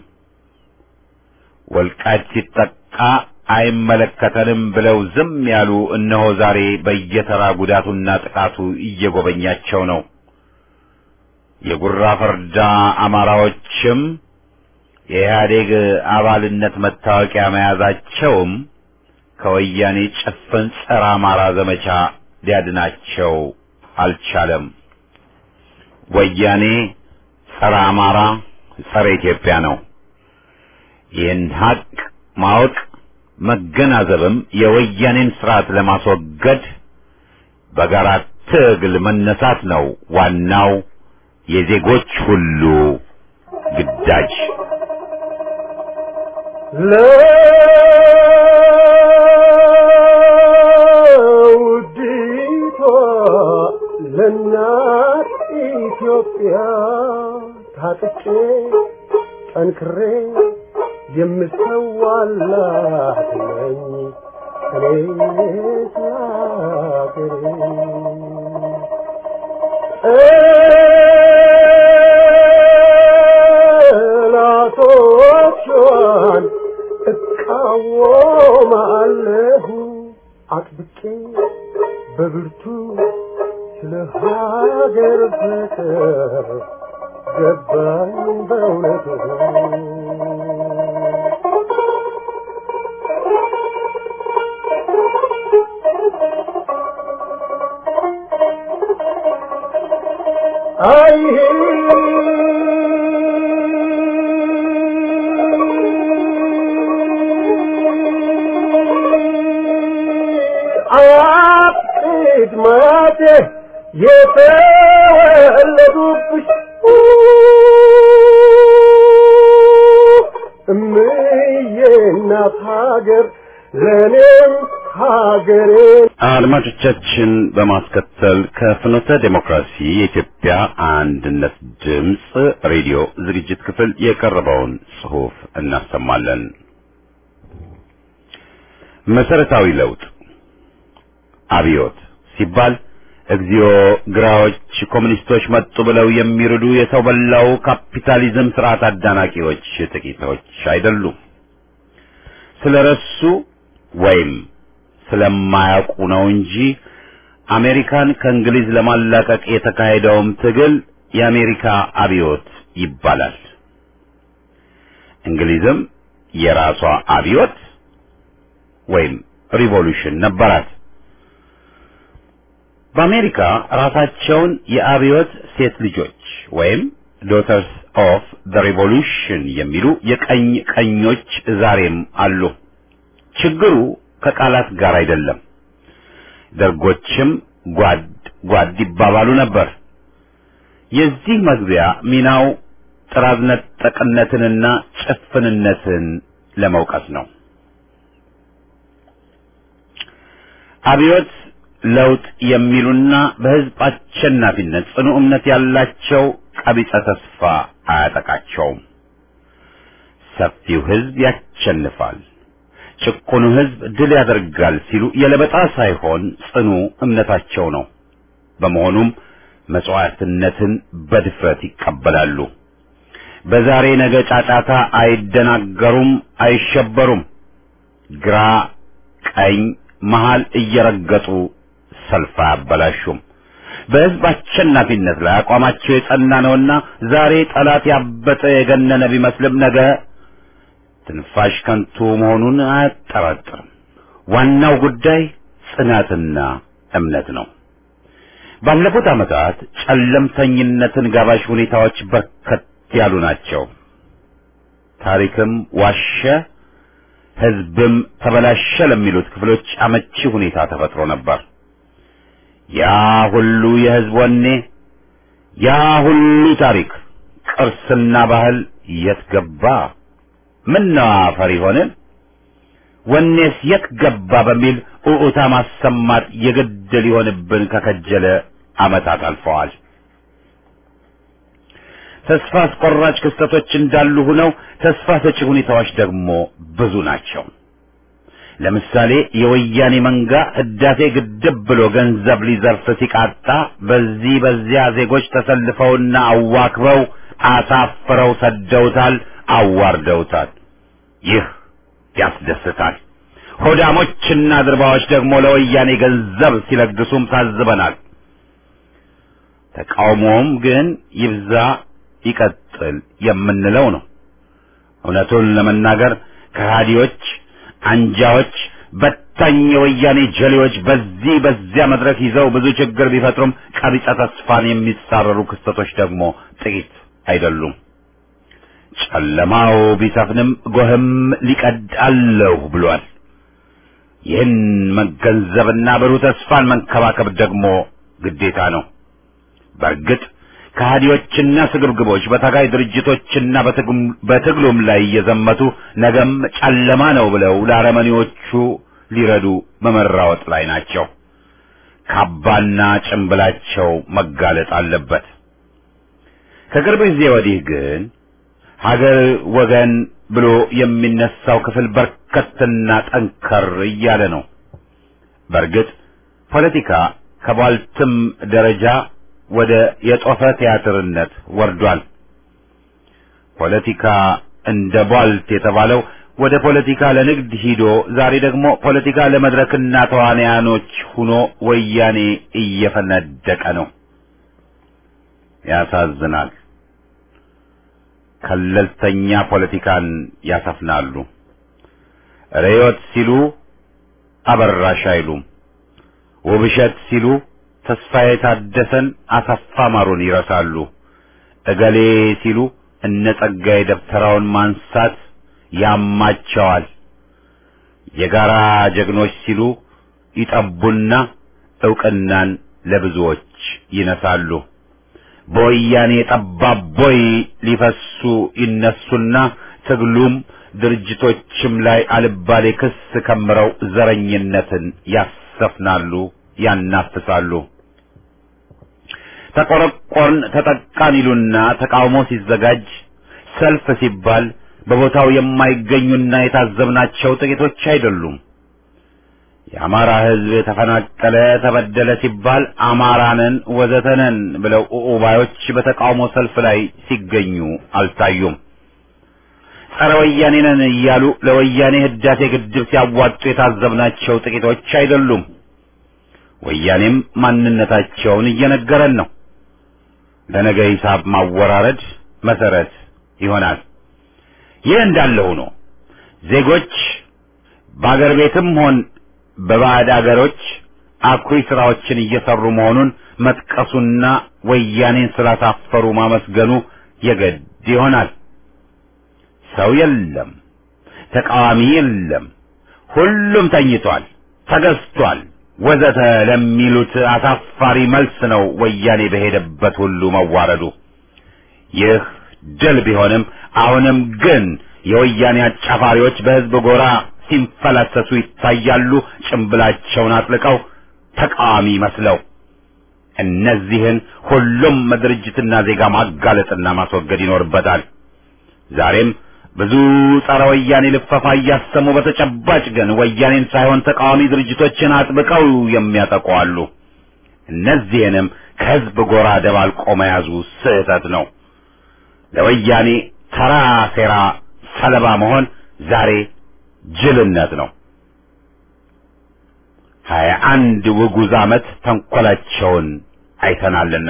Speaker 1: ወልቃይት ሲጠቃ አይመለከተንም ብለው ዝም ያሉ እነሆ ዛሬ በየተራ ጉዳቱና ጥቃቱ እየጎበኛቸው ነው። የጉራ ፈርዳ አማራዎችም የኢህአዴግ አባልነት መታወቂያ መያዛቸውም ከወያኔ ጭፍን ጸረ አማራ ዘመቻ ሊያድናቸው አልቻለም። ወያኔ ጸረ አማራ፣ ጸረ ኢትዮጵያ ነው። ይህን ሀቅ ማወቅ መገናዘብም የወያኔን ስርዓት ለማስወገድ በጋራ ትግል መነሳት ነው ዋናው የዜጎች ሁሉ ግዳጅ።
Speaker 2: ለውዲቷ ለእናት ኢትዮጵያ ታጥቄ ጠንክሬ የምሰዋላት ነኝ እኔ ስላገሬ ጠላቶቿን እቃወማለሁ አጥብቄ በብርቱ ስለ ሀገር ፍቅር ገባኝ በእውነቱ አይ አያቅድ ማቴ የተወለዱብሽ እምዬ እናት ሀገር ለእኔም ሀገሬ
Speaker 1: አድማጮቻችን በማስከተል ከፍኖተ ዴሞክራሲ የኢትዮጵያ አንድነት ድምፅ ሬዲዮ ዝግጅት ክፍል የቀረበውን ጽሑፍ እናሰማለን። መሰረታዊ ለውጥ አብዮት ሲባል እግዚኦ ግራዎች ኮሙኒስቶች መጡ ብለው የሚርዱ የሰው በላው ካፒታሊዝም ስርዓት አዳናቂዎች ጥቂቶች አይደሉም። ስለረሱ ወይም ስለማያውቁ ነው እንጂ አሜሪካን ከእንግሊዝ ለማላቀቅ የተካሄደውም ትግል የአሜሪካ አብዮት ይባላል። እንግሊዝም የራሷ አብዮት ወይም ሪቮሉሽን ነበራት። በአሜሪካ ራሳቸውን የአብዮት ሴት ልጆች ወይም ዶተርስ ኦፍ ዘ ሪቮሉሽን የሚሉ የቀኝ ቀኞች ዛሬም አሉ። ችግሩ ከቃላት ጋር አይደለም። ደርጎችም ጓድ ጓድ ይባባሉ ነበር። የዚህ መግቢያ ሚናው ጥራዝ ነጠቅነትንና ጭፍንነትን ለመውቀስ ነው። አብዮት ለውጥ የሚሉና በሕዝብ አሸናፊነት ጽኑ እምነት ያላቸው ቀቢጸ ተስፋ አያጠቃቸውም። ሰፊው ሕዝብ ያሸንፋል፣ ጭቁኑ ሕዝብ ድል ያደርጋል ሲሉ የለበጣ ሳይሆን ጽኑ እምነታቸው ነው። በመሆኑም መሥዋዕትነትን በድፍረት ይቀበላሉ። በዛሬ ነገ ጫጫታ አይደናገሩም፣ አይሸበሩም። ግራ ቀኝ መሃል እየረገጡ ሰልፍ አያበላሹም። በሕዝብ አሸናፊነት ላይ አቋማቸው የጸና ነውና ዛሬ ጠላት ያበጠ የገነነ ቢመስልም ነገ ትንፋሽ ከንቱ መሆኑን አያጠራጥርም። ዋናው ጉዳይ ጽናትና እምነት ነው። ባለፉት ዓመታት ጨለምተኝነትን ጋባዥ ሁኔታዎች በርከት ያሉ ናቸው። ታሪክም ዋሸ፣ ሕዝብም ተበላሸ ለሚሉት ክፍሎች አመቺ ሁኔታ ተፈጥሮ ነበር። ያ ሁሉ የሕዝብ ወኔ፣ ያ ሁሉ ታሪክ፣ ቅርስና ባህል የት ገባ? ምነው አፈር ሆንን? ወኔስ የት ገባ? በሚል ኡኡታ ማሰማት የግድ ሊሆንብን ከከጀለ ዓመታት አልፈዋል። ተስፋ አስቆራጭ ክስተቶች እንዳሉ ሆነው ተስፋ ሰጪ ሁኔታዎች ደግሞ ብዙ ናቸው። ለምሳሌ የወያኔ መንጋ ህዳሴ ግድብ ብሎ ገንዘብ ሊዘርፍ ሲቃጣ በዚህ በዚያ ዜጎች ተሰልፈውና አዋክበው አሳፍረው ሰደውታል፣ አዋርደውታል። ይህ ያስደስታል። ሆዳሞችና ድርባዎች ደግሞ ለወያኔ ገንዘብ ሲለግሱም ታዝበናል። ተቃውሞውም ግን ይብዛ ይቀጥል የምንለው ነው። እውነቱን ለመናገር ከሃዲዎች፣ አንጃዎች፣ በታኝ የወያኔ ጀሌዎች በዚህ በዚያ መድረክ ይዘው ብዙ ችግር ቢፈጥሩም ቀቢጸ ተስፋን የሚጻረሩ ክስተቶች ደግሞ ጥቂት አይደሉም። ጨለማው ቢሰፍንም ጎህም ሊቀድ አለሁ ብሏል። ይህን መገንዘብና ብሩህ ተስፋን መንከባከብ ደግሞ ግዴታ ነው። በእርግጥ ከሃዲዎችና ስግብግቦች በታጋይ ድርጅቶችና በትግሉም ላይ እየዘመቱ ነገም ጨለማ ነው ብለው ለአረመኔዎቹ ሊረዱ በመራወጥ ላይ ናቸው። ካባና ጭንብላቸው መጋለጥ አለበት። ከቅርብ ጊዜ ወዲህ ግን ሀገር ወገን ብሎ የሚነሳው ክፍል በርከትና ጠንከር እያለ ነው። በእርግጥ ፖለቲካ ከባልትም ደረጃ ወደ የጦፈ ቲያትርነት ወርዷል። ፖለቲካ እንደ ቧልት የተባለው ወደ ፖለቲካ ለንግድ ሂዶ ዛሬ ደግሞ ፖለቲካ ለመድረክና ተዋንያኖች ሁኖ ወያኔ እየፈነደቀ ነው። ያሳዝናል። ከለልተኛ ፖለቲካን ያሰፍናሉ። ርዕዮት ሲሉ አበራሽ አይሉም። ውብሸት ሲሉ ተስፋዬ ታደሰን፣ አሰፋ ማሩን ይረሳሉ። እገሌ ሲሉ እነ ጸጋዬ ደብተራውን ማንሳት ያማቸዋል። የጋራ ጀግኖች ሲሉ ይጠቡና ዕውቅናን ለብዙዎች ይነሳሉ። በወያኔ ጠባብ ቦይ ሊፈሱ ይነሱና ትግሉም ድርጅቶችም ላይ አልባሌ ክስ ከምረው ዘረኝነትን ያሰፍናሉ፣ ያናፍሳሉ። ተቆረቆርን ተጠቃን ይሉና ተቃውሞ ሲዘጋጅ ሰልፍ ሲባል በቦታው የማይገኙና የታዘብናቸው ጥቂቶች አይደሉም። የአማራ ሕዝብ ተፈናቀለ፣ ተበደለ ሲባል አማራንን ወዘተነን ብለው ኡኡባዮች በተቃውሞ ሰልፍ ላይ ሲገኙ አልታዩም። ጸረ ወያኔ ነን እያሉ ለወያኔ ህዳሴ ግድብ ሲያዋጡ የታዘብናቸው ጥቂቶች አይደሉም። ወያኔም ማንነታቸውን እየነገረን ነው። ለነገ ሂሳብ ማወራረድ መሰረት ይሆናል። ይህ እንዳለ ሆኖ ዜጎች በአገር ቤትም ሆን በባዕድ አገሮች አኩሪ ስራዎችን እየሰሩ መሆኑን መጥቀሱና ወያኔን ስላሳፈሩ ማመስገኑ የግድ ይሆናል። ሰው የለም፣ ተቃዋሚ የለም፣ ሁሉም ተኝቷል፣ ተገዝቷል፣ ወዘተ ለሚሉት አሳፋሪ መልስ ነው ወያኔ በሄደበት ሁሉ መዋረዱ። ይህ ድል ቢሆንም አሁንም ግን የወያኔ አጫፋሪዎች በህዝብ ጎራ ሲንፈላሰሱ ይታያሉ። ጭንብላቸውን አጥልቀው ተቃዋሚ መስለው እነዚህን ሁሉም ድርጅትና ዜጋ ማጋለጥና ማስወገድ ይኖርበታል። ዛሬም ብዙ ጸረ ወያኔ ልፈፋ እያሰሙ በተጨባጭ ግን ወያኔን ሳይሆን ተቃዋሚ ድርጅቶችን አጥብቀው የሚያጠቁ አሉ። እነዚህንም ከህዝብ ጎራ ደባልቆ መያዙ ስህተት ነው። ለወያኔ ተራ ሴራ ሰለባ መሆን ዛሬ ጅልነት ነው። ሀያ አንድ ውጉዝ ዓመት ተንኰላቸውን አይተናልና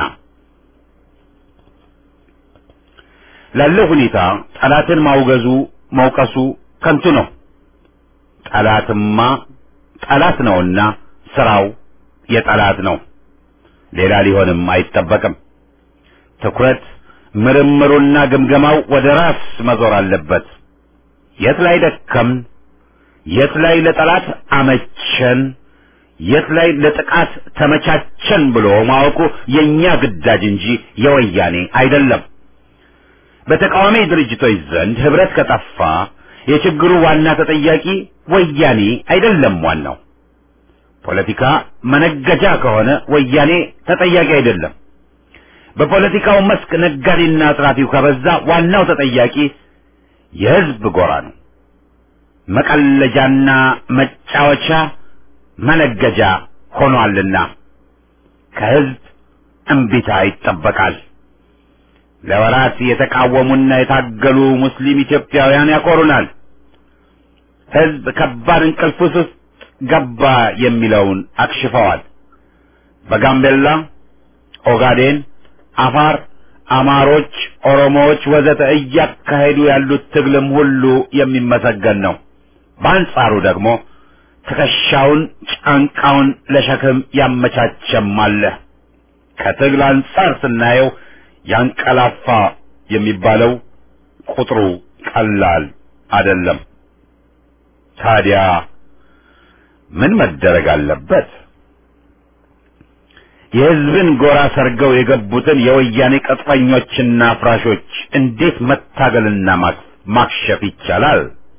Speaker 1: ላለው ሁኔታ ጠላትን ማውገዙ መውቀሱ ከንቱ ነው። ጠላትማ ጠላት ነውና ስራው የጠላት ነው። ሌላ ሊሆንም አይጠበቅም። ትኩረት ምርምሩና ግምገማው ወደ ራስ መዞር አለበት። የት ላይ ደከምን? የት ላይ ለጠላት አመቸን? የት ላይ ለጥቃት ተመቻቸን ብሎ ማወቁ የኛ ግዳጅ እንጂ የወያኔ አይደለም። በተቃዋሚ ድርጅቶች ዘንድ ህብረት ከጠፋ የችግሩ ዋና ተጠያቂ ወያኔ አይደለም። ዋናው ፖለቲካ መነገጃ ከሆነ ወያኔ ተጠያቂ አይደለም። በፖለቲካው መስክ ነጋዴና አጥራፊው ከበዛ ዋናው ተጠያቂ የህዝብ ጎራ ነው። መቀለጃና መጫወቻ መነገጃ ሆኗልና ከህዝብ እምቢታ ይጠበቃል። ለወራት የተቃወሙና የታገሉ ሙስሊም ኢትዮጵያውያን ያኮሩናል። ህዝብ ከባድ እንቅልፍ ውስጥ ገባ የሚለውን አክሽፈዋል። በጋምቤላ፣ ኦጋዴን፣ አፋር፣ አማሮች፣ ኦሮሞዎች ወዘተ እያካሄዱ ያሉት ትግልም ሁሉ የሚመሰገን ነው። በአንጻሩ ደግሞ ትከሻውን ጫንቃውን ለሸክም ያመቻቸም አለ። ከትግል አንጻር ስናየው ያንቀላፋ የሚባለው ቁጥሩ ቀላል አይደለም። ታዲያ ምን መደረግ አለበት? የህዝብን ጎራ ሰርገው የገቡትን የወያኔ ቅጥረኞችና አፍራሾች እንዴት መታገልና ማክሸፍ ይቻላል?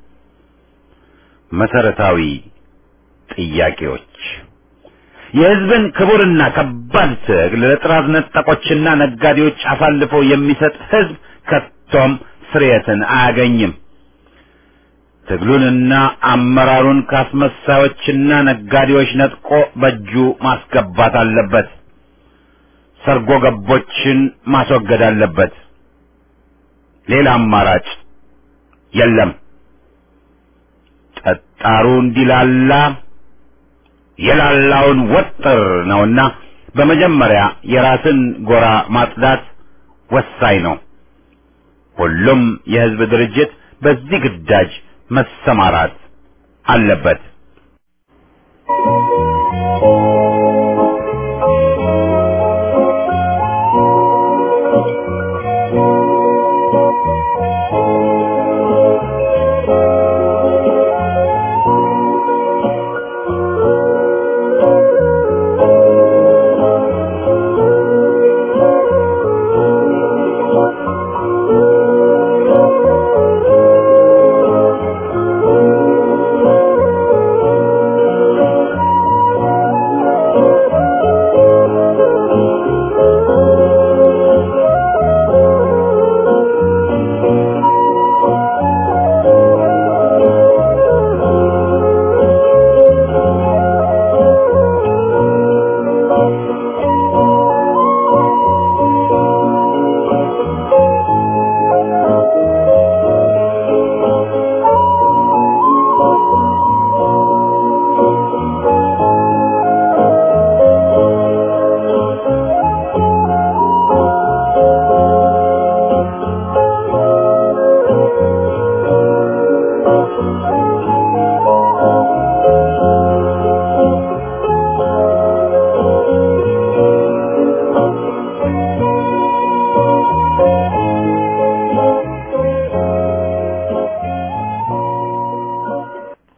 Speaker 1: መሰረታዊ ጥያቄዎች የህዝብን ክቡርና ከባድ ትግል ለጥራዝ ነጠቆችና ነጋዴዎች አሳልፎ የሚሰጥ ህዝብ ከቶም ስርየትን አያገኝም። ትግሉንና አመራሩን ካስመሳዮችና ነጋዴዎች ነጥቆ በእጁ ማስገባት አለበት። ሰርጎ ገቦችን ማስወገድ አለበት። ሌላ አማራጭ የለም። ጠጣሩ እንዲላላ የላላውን ወጥር ነውና በመጀመሪያ የራስን ጎራ ማጽዳት ወሳኝ ነው። ሁሉም የህዝብ ድርጅት በዚህ ግዳጅ መሰማራት አለበት።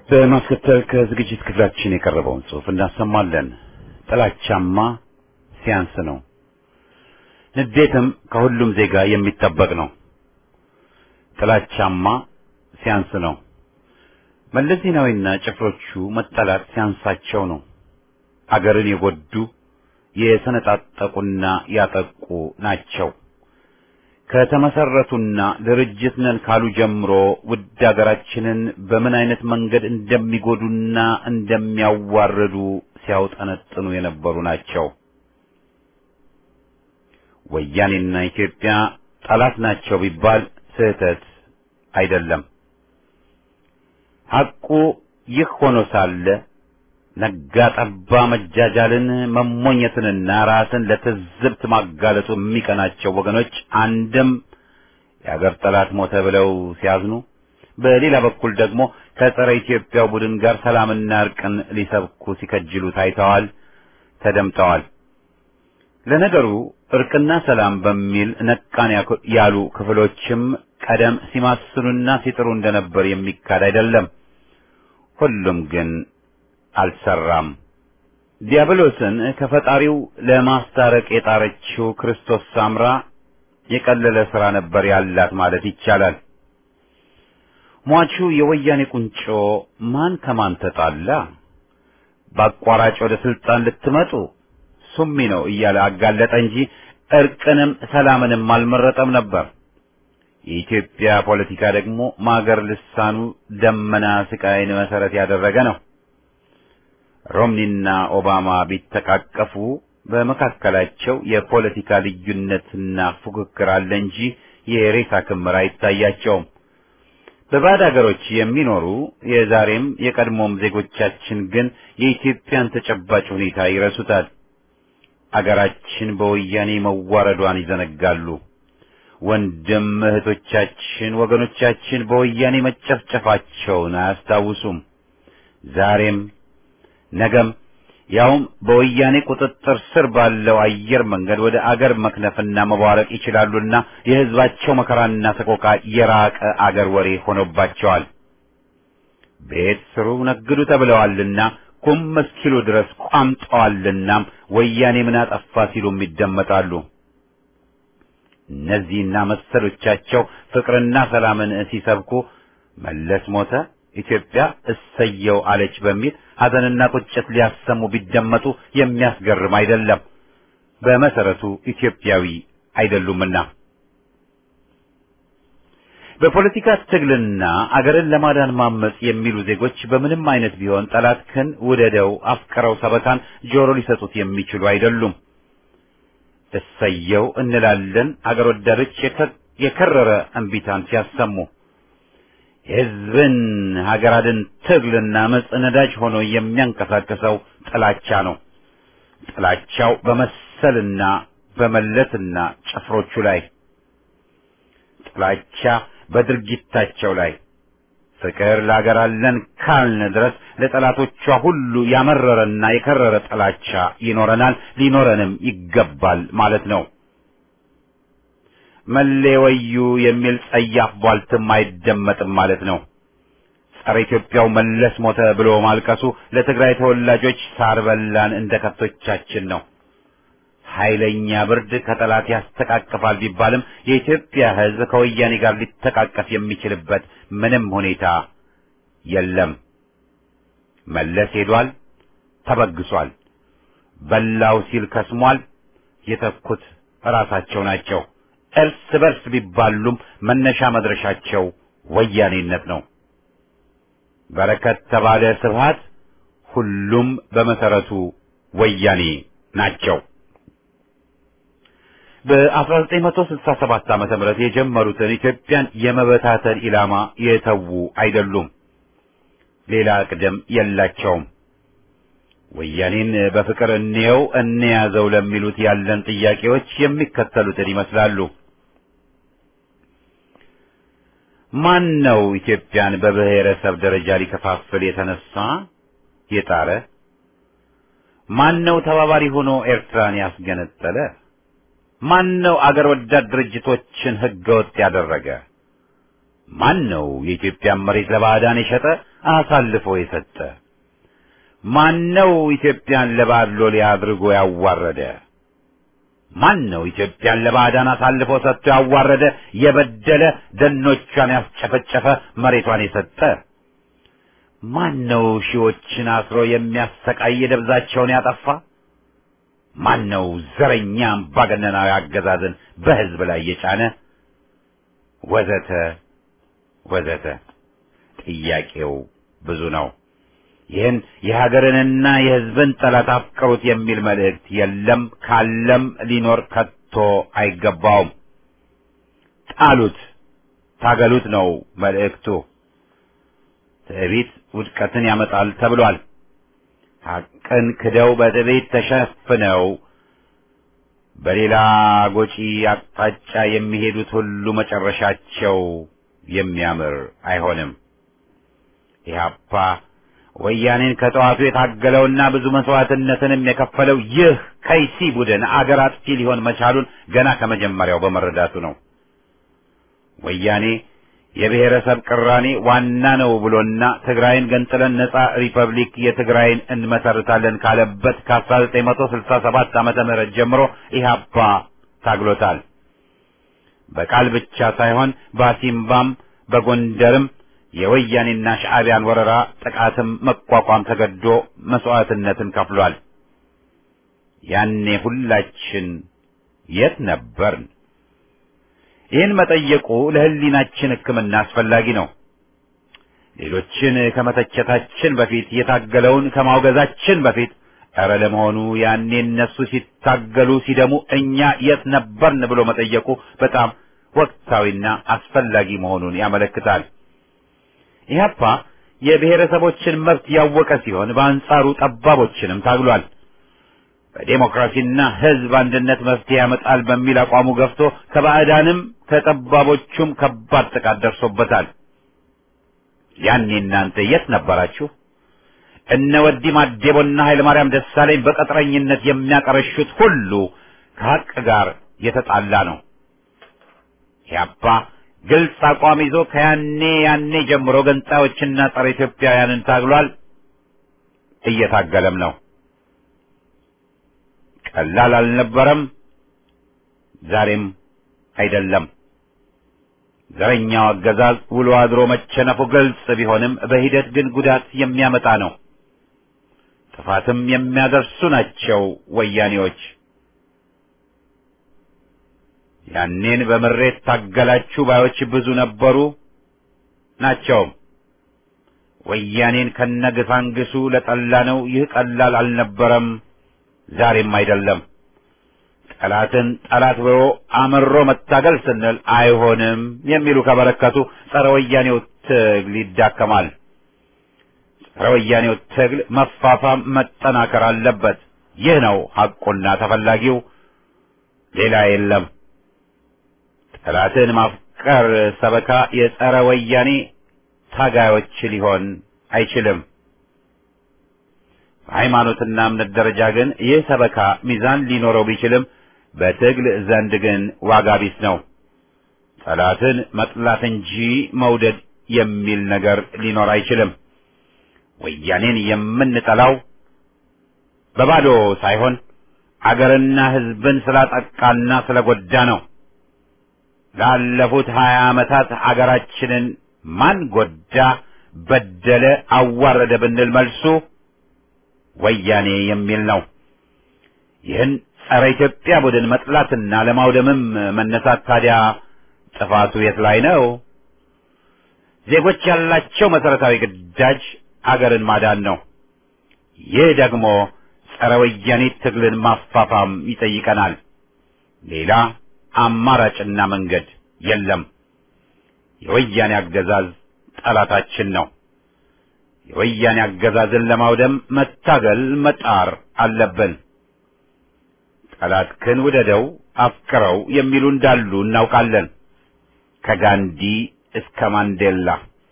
Speaker 1: በማስከተል ከዝግጅት ክፍላችን የቀረበውን ጽሑፍ እናሰማለን። ጥላቻማ ሲያንስ ነው። ንዴትም ከሁሉም ዜጋ የሚጠበቅ ነው። ጥላቻማ ሲያንስ ነው። መለስ ዜናዊና ጭፍሮቹ መጠላት ሲያንሳቸው ነው። አገርን የጎዱ የሰነጣጠቁና ያጠቁ ናቸው። ከተመሰረቱና ድርጅት ነን ካሉ ጀምሮ ውድ አገራችንን በምን አይነት መንገድ እንደሚጎዱና እንደሚያዋርዱ ሲያውጠነጥኑ የነበሩ ናቸው። ወያኔና ኢትዮጵያ ጠላት ናቸው ቢባል ስህተት አይደለም። ሐቁ ይህ ሆኖ ሳለ ነጋ ጠባ መጃጃልን መሞኘትንና ራስን ለትዝብት ማጋለጡ የሚቀናቸው ወገኖች አንድም የአገር ጠላት ሞተ ብለው ሲያዝኑ፣ በሌላ በኩል ደግሞ ከጸረ ኢትዮጵያው ቡድን ጋር ሰላምና እርቅን ሊሰብኩ ሲከጅሉ ታይተዋል፣ ተደምጠዋል። ለነገሩ እርቅና ሰላም በሚል ነቃን ያሉ ክፍሎችም ቀደም ሲማስኑና ሲጥሩ እንደነበር የሚካድ አይደለም። ሁሉም ግን አልሰራም። ዲያብሎስን ከፈጣሪው ለማስታረቅ የጣረችው ክርስቶስ ሳምራ የቀለለ ሥራ ነበር ያላት ማለት ይቻላል። ሟቹ የወያኔ ቁንጮ ማን ከማን ተጣላ፣ በአቋራጭ ወደ ስልጣን ልትመጡ ሱሚ ነው እያለ አጋለጠ እንጂ እርቅንም ሰላምንም አልመረጠም ነበር። የኢትዮጵያ ፖለቲካ ደግሞ ማገር ልሳኑ ደመና ስቃይን መሰረት ያደረገ ነው። ሮምኒና ኦባማ ቢተቃቀፉ በመካከላቸው የፖለቲካ ልዩነትና ፉክክር አለ እንጂ የሬሳ ክምር አይታያቸውም። በባዕድ አገሮች የሚኖሩ የዛሬም የቀድሞም ዜጎቻችን ግን የኢትዮጵያን ተጨባጭ ሁኔታ ይረሱታል። አገራችን በወያኔ መዋረዷን ይዘነጋሉ። ወንድም እህቶቻችን፣ ወገኖቻችን በወያኔ መጨፍጨፋቸውን አያስታውሱም። ዛሬም ነገም ያውም በወያኔ ቁጥጥር ስር ባለው አየር መንገድ ወደ አገር መክነፍና መቧረቅ ይችላሉና የሕዝባቸው መከራና ሰቆቃ የራቀ አገር ወሬ ሆኖባቸዋል። ቤት ስሩ ነግዱ ተብለዋልና ኩም እስኪሉ ድረስ ቋምጠዋልናም ወያኔ ምን አጠፋ ሲሉም ይደመጣሉ። እነዚህና መሰሎቻቸው ፍቅርና ሰላምን ሲሰብኩ መለስ ሞተ፣ ኢትዮጵያ እሰየው አለች በሚል ሐዘንና ቁጭት ሊያሰሙ ቢደመጡ የሚያስገርም አይደለም። በመሰረቱ ኢትዮጵያዊ አይደሉምና። በፖለቲካ ትግልና አገርን ለማዳን ማመጽ የሚሉ ዜጎች በምንም አይነት ቢሆን ጠላትህን ውደደው አፍቅረው ሰበካን ጆሮ ሊሰጡት የሚችሉ አይደሉም። እሰየው እንላለን አገር ወዳዶች የከረረ እንቢታን ሲያሰሙ የሕዝብን ሀገር አድን ትግልና መጽ ነዳጅ ሆኖ የሚያንቀሳቅሰው ጥላቻ ነው። ጥላቻው በመሰልና በመለስና ጭፍሮቹ ላይ፣ ጥላቻ በድርጊታቸው ላይ። ፍቅር ለሀገር አለን ካልን ድረስ ለጠላቶቿ ሁሉ ያመረረና የከረረ ጥላቻ ይኖረናል፣ ሊኖረንም ይገባል ማለት ነው። መሌ ወዩ የሚል ጸያፍ ቧልትም አይደመጥም ማለት ነው። ጸረ ኢትዮጵያው መለስ ሞተ ብሎ ማልቀሱ ለትግራይ ተወላጆች ሳር በላን እንደ ከብቶቻችን ነው። ኃይለኛ ብርድ ከጠላት ያስተቃቅፋል ቢባልም የኢትዮጵያ ሕዝብ ከወያኔ ጋር ሊተቃቀፍ የሚችልበት ምንም ሁኔታ የለም። መለስ ሄዷል፣ ተበግሷል። በላው ሲል ከስሟል። የተኩት ራሳቸው ናቸው። እርስ በርስ ቢባሉም መነሻ መድረሻቸው ወያኔነት ነው። በረከት ተባለ ስብሃት፣ ሁሉም በመሰረቱ ወያኔ ናቸው። በ1967 ዓመተ ምህረት የጀመሩትን ኢትዮጵያን የመበታተን ኢላማ የተዉ አይደሉም። ሌላ ቅደም የላቸውም። ወያኔን በፍቅር እንየው እንያዘው ለሚሉት ያለን ጥያቄዎች የሚከተሉትን ይመስላሉ። ማን ነው ኢትዮጵያን በብሔረሰብ ደረጃ ሊከፋፍል የተነሳ የጣረ? ማን ነው ተባባሪ ሆኖ ኤርትራን ያስገነጠለ? ማን ነው አገር ወዳድ ድርጅቶችን ህገወጥ ያደረገ? ማን ነው የኢትዮጵያን መሬት ለባዕዳን የሸጠ? አሳልፎ የሰጠ? ማነው ኢትዮጵያን ለባዕድ ሎሌ አድርጎ ያዋረደ? ማን ነው ኢትዮጵያን ለባዕዳን አሳልፎ ሰጥቶ ያዋረደ፣ የበደለ፣ ደኖቿን ያስጨፈጨፈ፣ መሬቷን የሰጠ? ማን ነው ሺዎችን አስሮ የሚያሰቃይ ደብዛቸውን ያጠፋ? ማን ነው ዘረኛ አምባገነናዊ አገዛዝን በሕዝብ ላይ የጫነ? ወዘተ ወዘተ። ጥያቄው ብዙ ነው። ይህን የሀገርንና የሕዝብን ጠላት አፍቅሩት የሚል መልእክት የለም፣ ካለም ሊኖር ከቶ አይገባውም። ጣሉት፣ ታገሉት ነው መልእክቱ። ትዕቢት ውድቀትን ያመጣል ተብሏል። ሐቅን ክደው በትዕቢት ተሸፍነው በሌላ ጎጪ አቅጣጫ የሚሄዱት ሁሉ መጨረሻቸው የሚያምር አይሆንም። ኢህአፓ ወያኔን ከጠዋቱ የታገለውና ብዙ መስዋዕትነትንም የከፈለው ይህ ከይሲ ቡድን አገር አጥፊ ሊሆን መቻሉን ገና ከመጀመሪያው በመረዳቱ ነው። ወያኔ የብሔረሰብ ቅራኔ ዋና ነው ብሎና ትግራይን ገንጥለን ነጻ ሪፐብሊክ የትግራይን እንመሰርታለን ካለበት ከ1967 ዓመተ ምህረት ጀምሮ ኢህአፓ ታግሎታል። በቃል ብቻ ሳይሆን በአሲምባም በጎንደርም የወያኔና ሻዕቢያን ወረራ ጥቃትም መቋቋም ተገዶ መስዋዕትነትን ከፍሏል። ያኔ ሁላችን የት ነበርን? ይህን መጠየቁ ለሕሊናችን ሕክምና አስፈላጊ ነው። ሌሎችን ከመተቸታችን በፊት የታገለውን ከማውገዛችን በፊት ኧረ ለመሆኑ ያኔ እነሱ ሲታገሉ ሲደሙ እኛ የት ነበርን ብሎ መጠየቁ በጣም ወቅታዊና አስፈላጊ መሆኑን ያመለክታል። ኢህአፓ የብሔረሰቦችን መብት ያወቀ ሲሆን በአንጻሩ ጠባቦችንም ታግሏል። በዴሞክራሲና ሕዝብ አንድነት መፍትሄ ያመጣል በሚል አቋሙ ገፍቶ ከባዕዳንም ከጠባቦቹም ከባድ ጥቃት ደርሶበታል። ያኔ እናንተ የት ነበራችሁ? እነ ወዲ ማዴቦና ኃይለማርያም ደሳለኝ በቅጥረኝነት የሚያቀረሹት ሁሉ ከሐቅ ጋር የተጣላ ነው። ኢህአፓ ግልጽ አቋም ይዞ ከያኔ ያኔ ጀምሮ ገንጣዮችና ጸረ ኢትዮጵያውያንን ታግሏል፣ እየታገለም ነው። ቀላል አልነበረም፣ ዛሬም አይደለም። ዘረኛው አገዛዝ ውሎ አድሮ መቸነፉ ግልጽ ቢሆንም በሂደት ግን ጉዳት የሚያመጣ ነው። ጥፋትም የሚያደርሱ ናቸው ወያኔዎች። ያኔን በምሬት ታገላችሁ ባዮች ብዙ ነበሩ ናቸውም። ወያኔን ከነግሳንግሱ ለጠላ ነው። ይህ ቀላል አልነበረም፣ ዛሬም አይደለም። ጠላትን ጠላት ብሎ አምሮ መታገል ስንል አይሆንም የሚሉ ከበረከቱ ጸረ ወያኔው ትግል ይዳከማል። ጸረ ወያኔው ትግል መፋፋም መጠናከር አለበት። ይህ ነው ሐቁና ተፈላጊው፣ ሌላ የለም። ጠላትን ማፍቀር ሰበካ የጸረ ወያኔ ታጋዮች ሊሆን አይችልም። በሃይማኖትና እምነት ደረጃ ግን ይህ ሰበካ ሚዛን ሊኖረው ቢችልም በትግል ዘንድ ግን ዋጋ ቢስ ነው። ጠላትን መጥላት እንጂ መውደድ የሚል ነገር ሊኖር አይችልም። ወያኔን የምንጠላው በባዶ ሳይሆን አገርና ሕዝብን ስላጠቃና ስለጎዳ ነው። ላለፉት ሀያ ዓመታት አገራችንን ማን ጎዳ፣ በደለ፣ አዋረደ ብንል መልሱ ወያኔ የሚል ነው። ይህን ጸረ ኢትዮጵያ ቡድን መጥላትና ለማውደምም መነሳት ታዲያ ጥፋቱ የት ላይ ነው? ዜጎች ያላቸው መሰረታዊ ግዳጅ አገርን ማዳን ነው። ይህ ደግሞ ጸረ ወያኔ ትግልን ማፋፋም ይጠይቀናል። ሌላ አማራጭና መንገድ የለም። የወያኔ አገዛዝ ጠላታችን ነው። የወያኔ አገዛዝን ለማውደም መታገል መጣር አለብን። ጠላትህን ውደደው አፍቅረው የሚሉ እንዳሉ እናውቃለን። ከጋንዲ እስከ ማንዴላ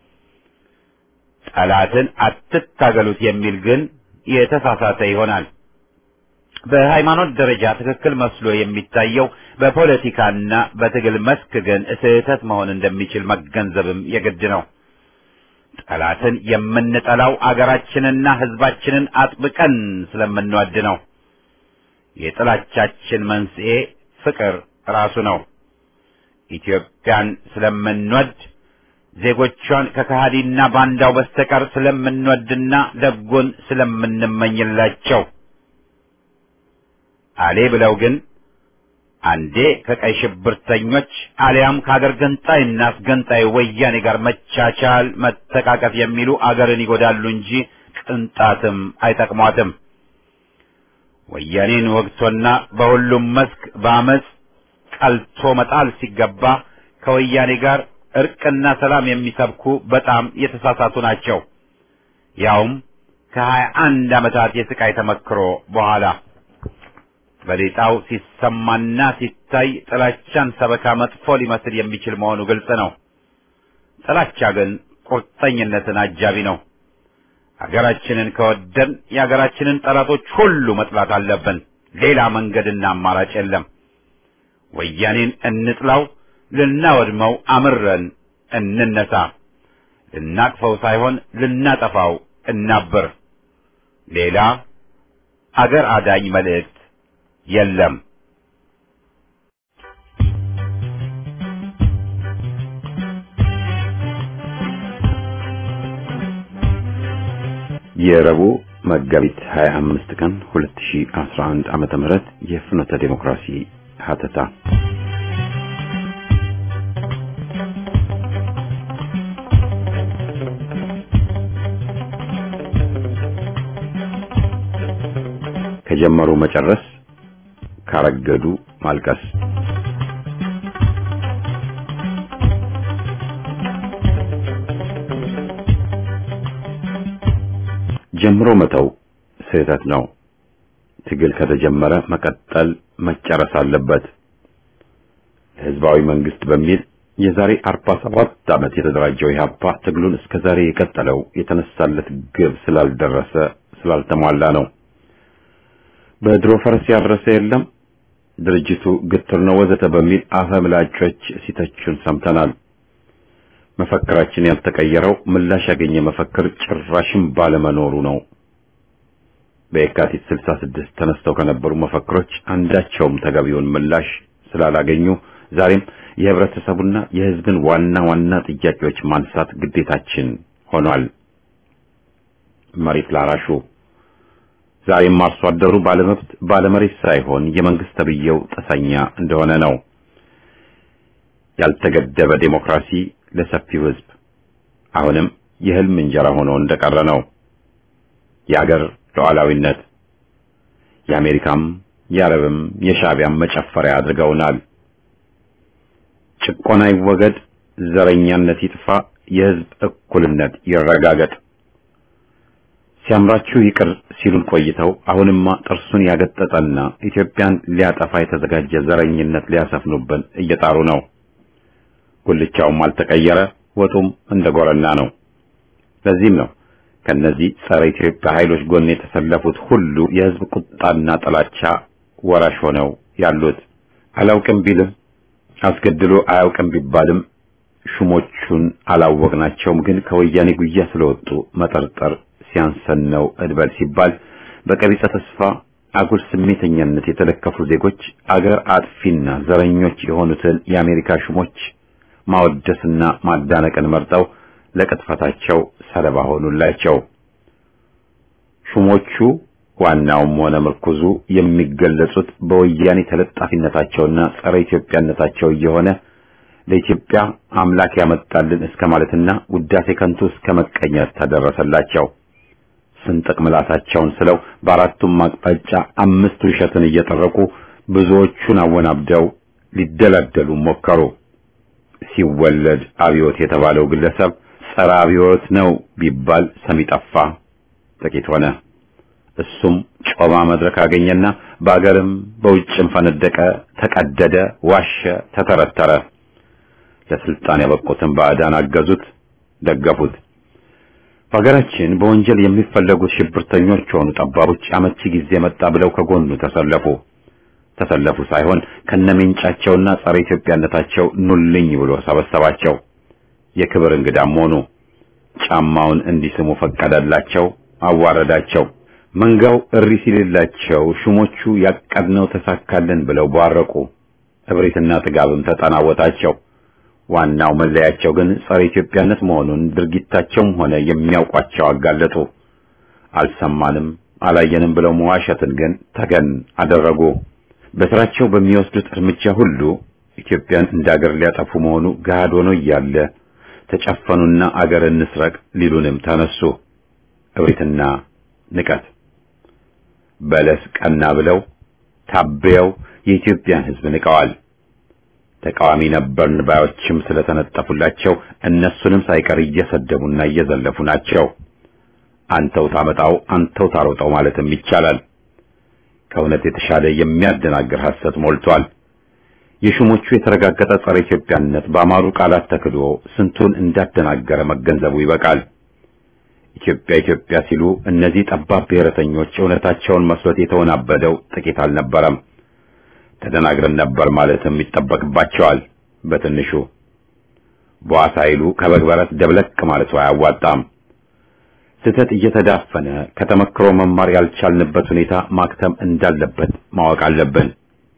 Speaker 1: ጠላትን አትታገሉት የሚል ግን የተሳሳተ ይሆናል። በሃይማኖት ደረጃ ትክክል መስሎ የሚታየው በፖለቲካና በትግል መስክ ግን ስህተት መሆን እንደሚችል መገንዘብም የግድ ነው። ጠላትን የምንጠላው አገራችንና ሕዝባችንን አጥብቀን ስለምንወድ ነው። የጥላቻችን መንስኤ ፍቅር ራሱ ነው። ኢትዮጵያን ስለምንወድ ዜጎቿን ከከሃዲና ባንዳው በስተቀር ስለምንወድና ደጉን ስለምንመኝላቸው አሌ ብለው ግን አንዴ ከቀይ ሽብርተኞች አሊያም ከአገር ገንጣይና አስገንጣይ ወያኔ ጋር መቻቻል፣ መተቃቀፍ የሚሉ አገርን ይጎዳሉ እንጂ ቅንጣትም አይጠቅሟትም። ወያኔን ወግቶና በሁሉም መስክ በአመፅ ቀልቶ መጣል ሲገባ ከወያኔ ጋር እርቅና ሰላም የሚሰብኩ በጣም የተሳሳቱ ናቸው። ያውም ከሀያ አንድ ዓመታት የስቃይ ተመክሮ በኋላ በሌጣው ሲሰማና ሲታይ ጥላቻን ሰበካ መጥፎ ሊመስል የሚችል መሆኑ ግልጽ ነው። ጥላቻ ግን ቁርጠኝነትን አጃቢ ነው። ሀገራችንን ከወደን የሀገራችንን ጠላቶች ሁሉ መጥላት አለብን። ሌላ መንገድና አማራጭ የለም። ወያኔን እንጥላው፣ ልናወድመው አምረን እንነሳ። ልናቅፈው ሳይሆን ልናጠፋው እናብር። ሌላ አገር አዳኝ መልእክት የለም። የረቡዕ መጋቢት 25 ቀን 2011 ዓመተ ምህረት የፍኖተ ዴሞክራሲ ሀተታ ከጀመሩ መጨረስ ካረገዱ ማልቀስ ጀምሮ መተው ስህተት ነው። ትግል ከተጀመረ መቀጠል መጨረስ አለበት። ህዝባዊ መንግስት በሚል የዛሬ 47 ዓመት የተደራጀው ኢህአፓ ትግሉን እስከ ዛሬ የቀጠለው የተነሳለት ግብ ስላልደረሰ ስላልተሟላ ነው። በድሮ ፈረስ ያረሰ የለም ድርጅቱ ግትር ነው ወዘተ በሚል አፈምላጮች ሲተቹን ሰምተናል። መፈክራችን ያልተቀየረው ምላሽ ያገኘ መፈክር ጭራሽም ባለመኖሩ ነው። በየካቲት 66 ተነስተው ከነበሩ መፈክሮች አንዳቸውም ተገቢውን ምላሽ ስላላገኙ ዛሬም የህብረተሰቡና የህዝብን ዋና ዋና ጥያቄዎች ማንሳት ግዴታችን ሆኗል። መሬት ላራሹ ዛሬም አርሶ አደሩ ባለመብት ባለመሬት ሳይሆን የመንግስት ተብዬው ጠሰኛ እንደሆነ ነው። ያልተገደበ ዴሞክራሲ ለሰፊው ህዝብ አሁንም የህልም እንጀራ ሆኖ እንደቀረ ነው። የአገር ሉዓላዊነት የአሜሪካም የአረብም የሻዕቢያም መጨፈሪያ አድርገውናል። ጭቆና ይወገድ፣ ዘረኛነት ይጥፋ፣ የህዝብ እኩልነት ይረጋገጥ። ሲያምራችሁ ይቅር ሲሉን ቆይተው አሁንማ ጥርሱን ያገጠጠና ኢትዮጵያን ሊያጠፋ የተዘጋጀ ዘረኝነት ሊያሰፍኑብን እየጣሩ ነው። ጉልቻውም አልተቀየረ፣ ወጡም እንደ ጎረና ነው። ለዚህም ነው ከነዚህ ጸረ ኢትዮጵያ ኃይሎች ጎን የተሰለፉት ሁሉ የህዝብ ቁጣና ጥላቻ ወራሽ ሆነው ያሉት። አላውቅም ቢልም አስገድሎ አያውቅም ቢባልም ሹሞቹን አላወቅናቸውም፣ ግን ከወያኔ ጉያ ስለወጡ መጠርጠር ሲያንሰን ነው እድበል ሲባል በቀቢጸ ተስፋ አጉል ስሜተኛነት የተለከፉ ዜጎች አገር አጥፊና ዘረኞች የሆኑትን የአሜሪካ ሹሞች ማወደስና ማዳነቅን መርጠው ለቅጥፈታቸው ሰለባ ሆኑላቸው። ሹሞቹ ዋናውም ሆነ ምርኩዙ የሚገለጹት በወያኔ ተለጣፊነታቸውና ጸረ ኢትዮጵያነታቸው እየሆነ ለኢትዮጵያ አምላክ ያመጣልን እስከ ማለትና ውዳሴ ከንቱ እስከ መቀኘት ተደረሰላቸው። ስንጥቅ ምላሳቸውን ስለው በአራቱም አቅጣጫ አምስት ውሸትን እየጠረቁ ብዙዎቹን አወናብደው ሊደላደሉ ሞከሩ። ሲወለድ አብዮት የተባለው ግለሰብ ጸረ አብዮት ነው ቢባል ሰሚ ጠፋ፣ ጥቂት ሆነ። እሱም ጮማ መድረክ አገኘና በአገርም በውጭም ፈነደቀ፣ ተቀደደ፣ ዋሸ፣ ተተረተረ። ለስልጣን ያበቁትን ባዕዳን አገዙት፣ ደገፉት። በሀገራችን በወንጀል የሚፈለጉት ሽብርተኞች ሆኑ ጠባቦች አመቺ ጊዜ መጣ ብለው ከጎኑ ተሰለፉ። ተሰለፉ ሳይሆን ከነሜንጫቸውና ጸረ ኢትዮጵያነታቸው ኑልኝ ብሎ ሰበሰባቸው። የክብር እንግዳም ሆኑ። ጫማውን እንዲስሙ ፈቀደላቸው፣ አዋረዳቸው። መንጋው እሪ ሲልላቸው ሹሞቹ ያቀድነው ተሳካልን ብለው ቧረቁ። እብሪትና ጥጋብም ተጠናወታቸው። ዋናው መለያቸው ግን ጸረ ኢትዮጵያነት መሆኑን ድርጊታቸውም ሆነ የሚያውቋቸው አጋለጡ። አልሰማንም አላየንም ብለው መዋሸትን ግን ተገን አደረጉ። በስራቸው በሚወስዱት እርምጃ ሁሉ ኢትዮጵያን እንደ አገር ሊያጠፉ መሆኑ ገሃድ ሆኖ እያለ ተጨፈኑና አገር እንስረቅ ሊሉንም ተነሱ። እብሪትና ንቀት በለስ ቀና ብለው ታበየው የኢትዮጵያን ሕዝብ ንቀዋል። ተቃዋሚ ነበርን ባዮችም ስለተነጠፉላቸው እነሱንም ሳይቀር እየሰደቡና እየዘለፉ ናቸው። አንተው ታመጣው አንተው ታሮጠው ማለትም ይቻላል። ከእውነት የተሻለ የሚያደናግር ሐሰት ሞልቷል። የሹሞቹ የተረጋገጠ ጸረ ኢትዮጵያነት በአማሩ ቃላት ተክዶ ስንቱን እንዳደናገረ መገንዘቡ ይበቃል። ኢትዮጵያ ኢትዮጵያ ሲሉ እነዚህ ጠባብ ብሔረተኞች እውነታቸውን መስሎት የተወናበደው ጥቂት አልነበረም። ተደናግረን ነበር ማለትም ይጠበቅባቸዋል። በትንሹ በዋሳ ኃይሉ ከበግ በረት ደብለቅ ማለቱ አያዋጣም። ስህተት እየተዳፈነ ከተመክሮ መማር ያልቻልንበት ሁኔታ ማክተም እንዳለበት ማወቅ አለብን።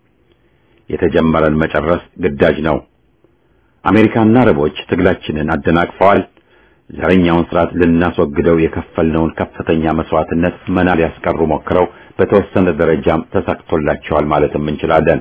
Speaker 1: የተጀመረን መጨረስ ግዳጅ ነው። አሜሪካና አረቦች ትግላችንን አደናቅፈዋል። ዘረኛውን ስርዓት ልናስወግደው የከፈልነውን ከፍተኛ መስዋዕትነት መና ሊያስቀሩ ሞክረው በተወሰነ ደረጃም ተሳክቶላቸዋል ማለትም እንችላለን።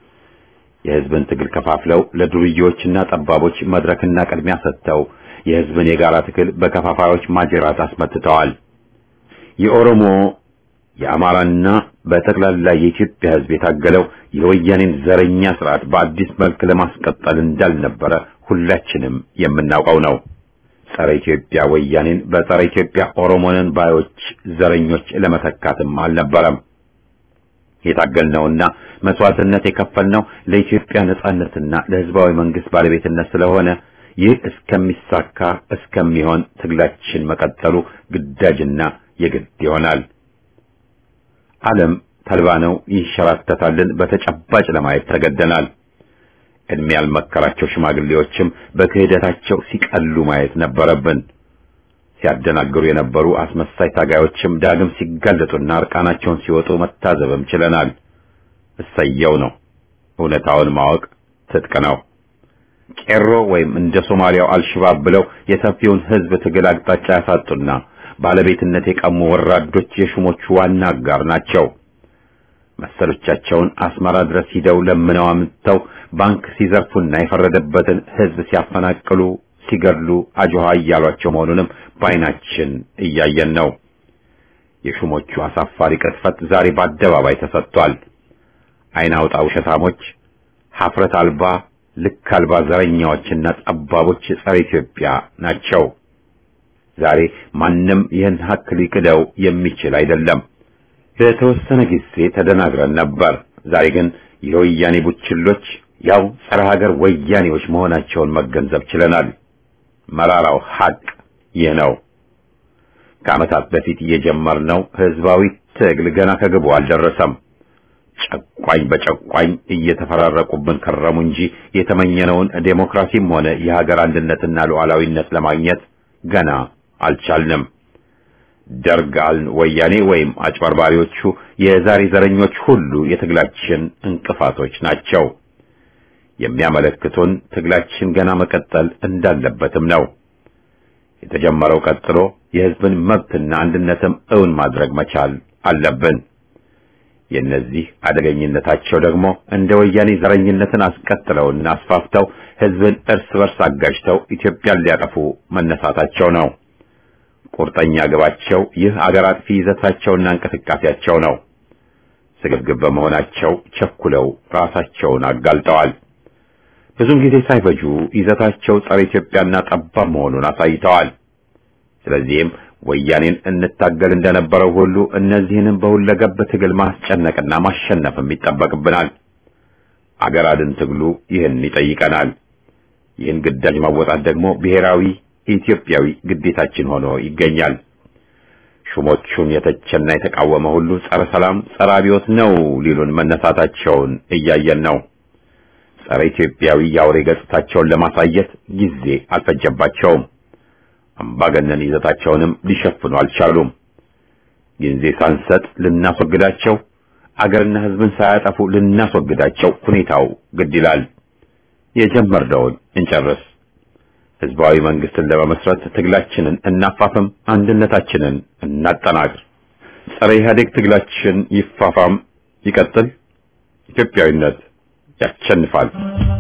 Speaker 1: የሕዝብን ትግል ከፋፍለው ለዱርዬዎችና ጠባቦች መድረክና ቅድሚያ ሰጥተው የሕዝብን የጋራ ትግል በከፋፋዮች ማጀራት አስመትተዋል። የኦሮሞ የአማራና በጠቅላላ የኢትዮጵያ ሕዝብ የታገለው የወያኔን ዘረኛ ስርዓት በአዲስ መልክ ለማስቀጠል እንዳልነበረ ሁላችንም የምናውቀው ነው። ጸረ ኢትዮጵያ ወያኔን በጸረ ኢትዮጵያ ኦሮሞንን ባዮች ዘረኞች ለመተካትም አልነበረም። የታገልነውና መስዋዕትነት የከፈልነው ለኢትዮጵያ ነጻነትና ለሕዝባዊ መንግስት ባለቤትነት ስለሆነ ይህ እስከሚሳካ እስከሚሆን ትግላችን መቀጠሉ ግዳጅና የግድ ይሆናል። ዓለም ተልባ ነው ይንሸራተታልን በተጨባጭ ለማየት ተገደናል። እድሜ ያልመከራቸው ሽማግሌዎችም በክህደታቸው ሲቀሉ ማየት ነበረብን። ሲያደናግሩ የነበሩ አስመሳይ ታጋዮችም ዳግም ሲጋለጡና እርቃናቸውን ሲወጡ መታዘብም ችለናል። እሰየው ነው። እውነታውን ማወቅ ትጥቅ ነው። ቄሮ ወይም እንደ ሶማሊያው አልሽባብ ብለው የሰፊውን ሕዝብ ትግል አቅጣጫ ያሳጡና ባለቤትነት የቀሙ ወራዶች የሹሞቹ ዋና አጋር ናቸው። መሰሎቻቸውን አስመራ ድረስ ሂደው ለምነው አምጥተው ባንክ ሲዘርፉና የፈረደበትን ሕዝብ ሲያፈናቅሉ፣ ሲገድሉ አጆሃ እያሏቸው መሆኑንም በዓይናችን እያየን ነው። የሹሞቹ አሳፋሪ ቅጥፈት ዛሬ በአደባባይ ተሰጥቷል። ዓይን አውጣ ውሸታሞች፣ ሀፍረት አልባ ልክ አልባ ዘረኛዎችና ጠባቦች ጸረ ኢትዮጵያ ናቸው። ዛሬ ማንም ይህን ሀቅ ሊክደው የሚችል አይደለም። ለተወሰነ ጊዜ ተደናግረን ነበር። ዛሬ ግን የወያኔ ቡችሎች ያው ጸረ ሀገር ወያኔዎች መሆናቸውን መገንዘብ ችለናል። መራራው ሀቅ ይህ ነው። ከዓመታት በፊት የጀመርነው ህዝባዊ ትግል ገና ከግቡ አልደረሰም። ጨቋኝ በጨቋኝ እየተፈራረቁብን ከረሙ እንጂ የተመኘነውን ዴሞክራሲም ሆነ የሀገር አንድነትና ሉዓላዊነት ለማግኘት ገና አልቻልንም። ደርግ አልን ወያኔ ወይም አጭበርባሪዎቹ የዛሬ ዘረኞች ሁሉ የትግላችን እንቅፋቶች ናቸው። የሚያመለክቱን ትግላችን ገና መቀጠል እንዳለበትም ነው። የተጀመረው ቀጥሎ የህዝብን መብትና አንድነትም እውን ማድረግ መቻል አለብን። የእነዚህ አደገኝነታቸው ደግሞ እንደ ወያኔ ዘረኝነትን አስቀጥለውና አስፋፍተው ህዝብን እርስ በርስ አጋጅተው ኢትዮጵያን ሊያጠፉ መነሳታቸው ነው። ቁርጠኛ ግባቸው ይህ አገር አጥፊ ይዘታቸውና እንቅስቃሴያቸው ነው። ስግብግብ በመሆናቸው ቸኩለው ራሳቸውን አጋልጠዋል። ብዙም ጊዜ ሳይፈጁ ይዘታቸው ጸረ ኢትዮጵያና ጠባብ መሆኑን አሳይተዋል። ስለዚህም ወያኔን እንታገል እንደነበረው ሁሉ እነዚህንም በሁለገብ ትግል ማስጨነቅና ማሸነፍም ይጠበቅብናል። አገር አድን ትግሉ ይህን ይጠይቀናል። ይህን ግዳጅ ማወጣት ደግሞ ብሔራዊ ኢትዮጵያዊ ግዴታችን ሆኖ ይገኛል። ሹሞቹን የተቸና የተቃወመ ሁሉ ጸረ ሰላም፣ ጸረ አብዮት ነው ሊሉን መነሳታቸውን እያየን ነው። ጸረ ኢትዮጵያዊ የአውሬ ገጽታቸውን ለማሳየት ጊዜ አልፈጀባቸውም። አምባገነን ይዘታቸውንም ሊሸፍኑ አልቻሉም። ጊዜ ሳንሰጥ ልናስወግዳቸው፣ አገርና ሕዝብን ሳያጠፉ ልናስወግዳቸው ሁኔታው ግድ ይላል። የጀመርነውን እንጨርስ። ህዝባዊ መንግስትን ለመመስረት ትግላችንን እናፋፍም፣ አንድነታችንን እናጠናክር። ጸረ ኢህአዴግ ትግላችን ይፋፋም፣ ይቀጥል። ኢትዮጵያዊነት ያሸንፋል።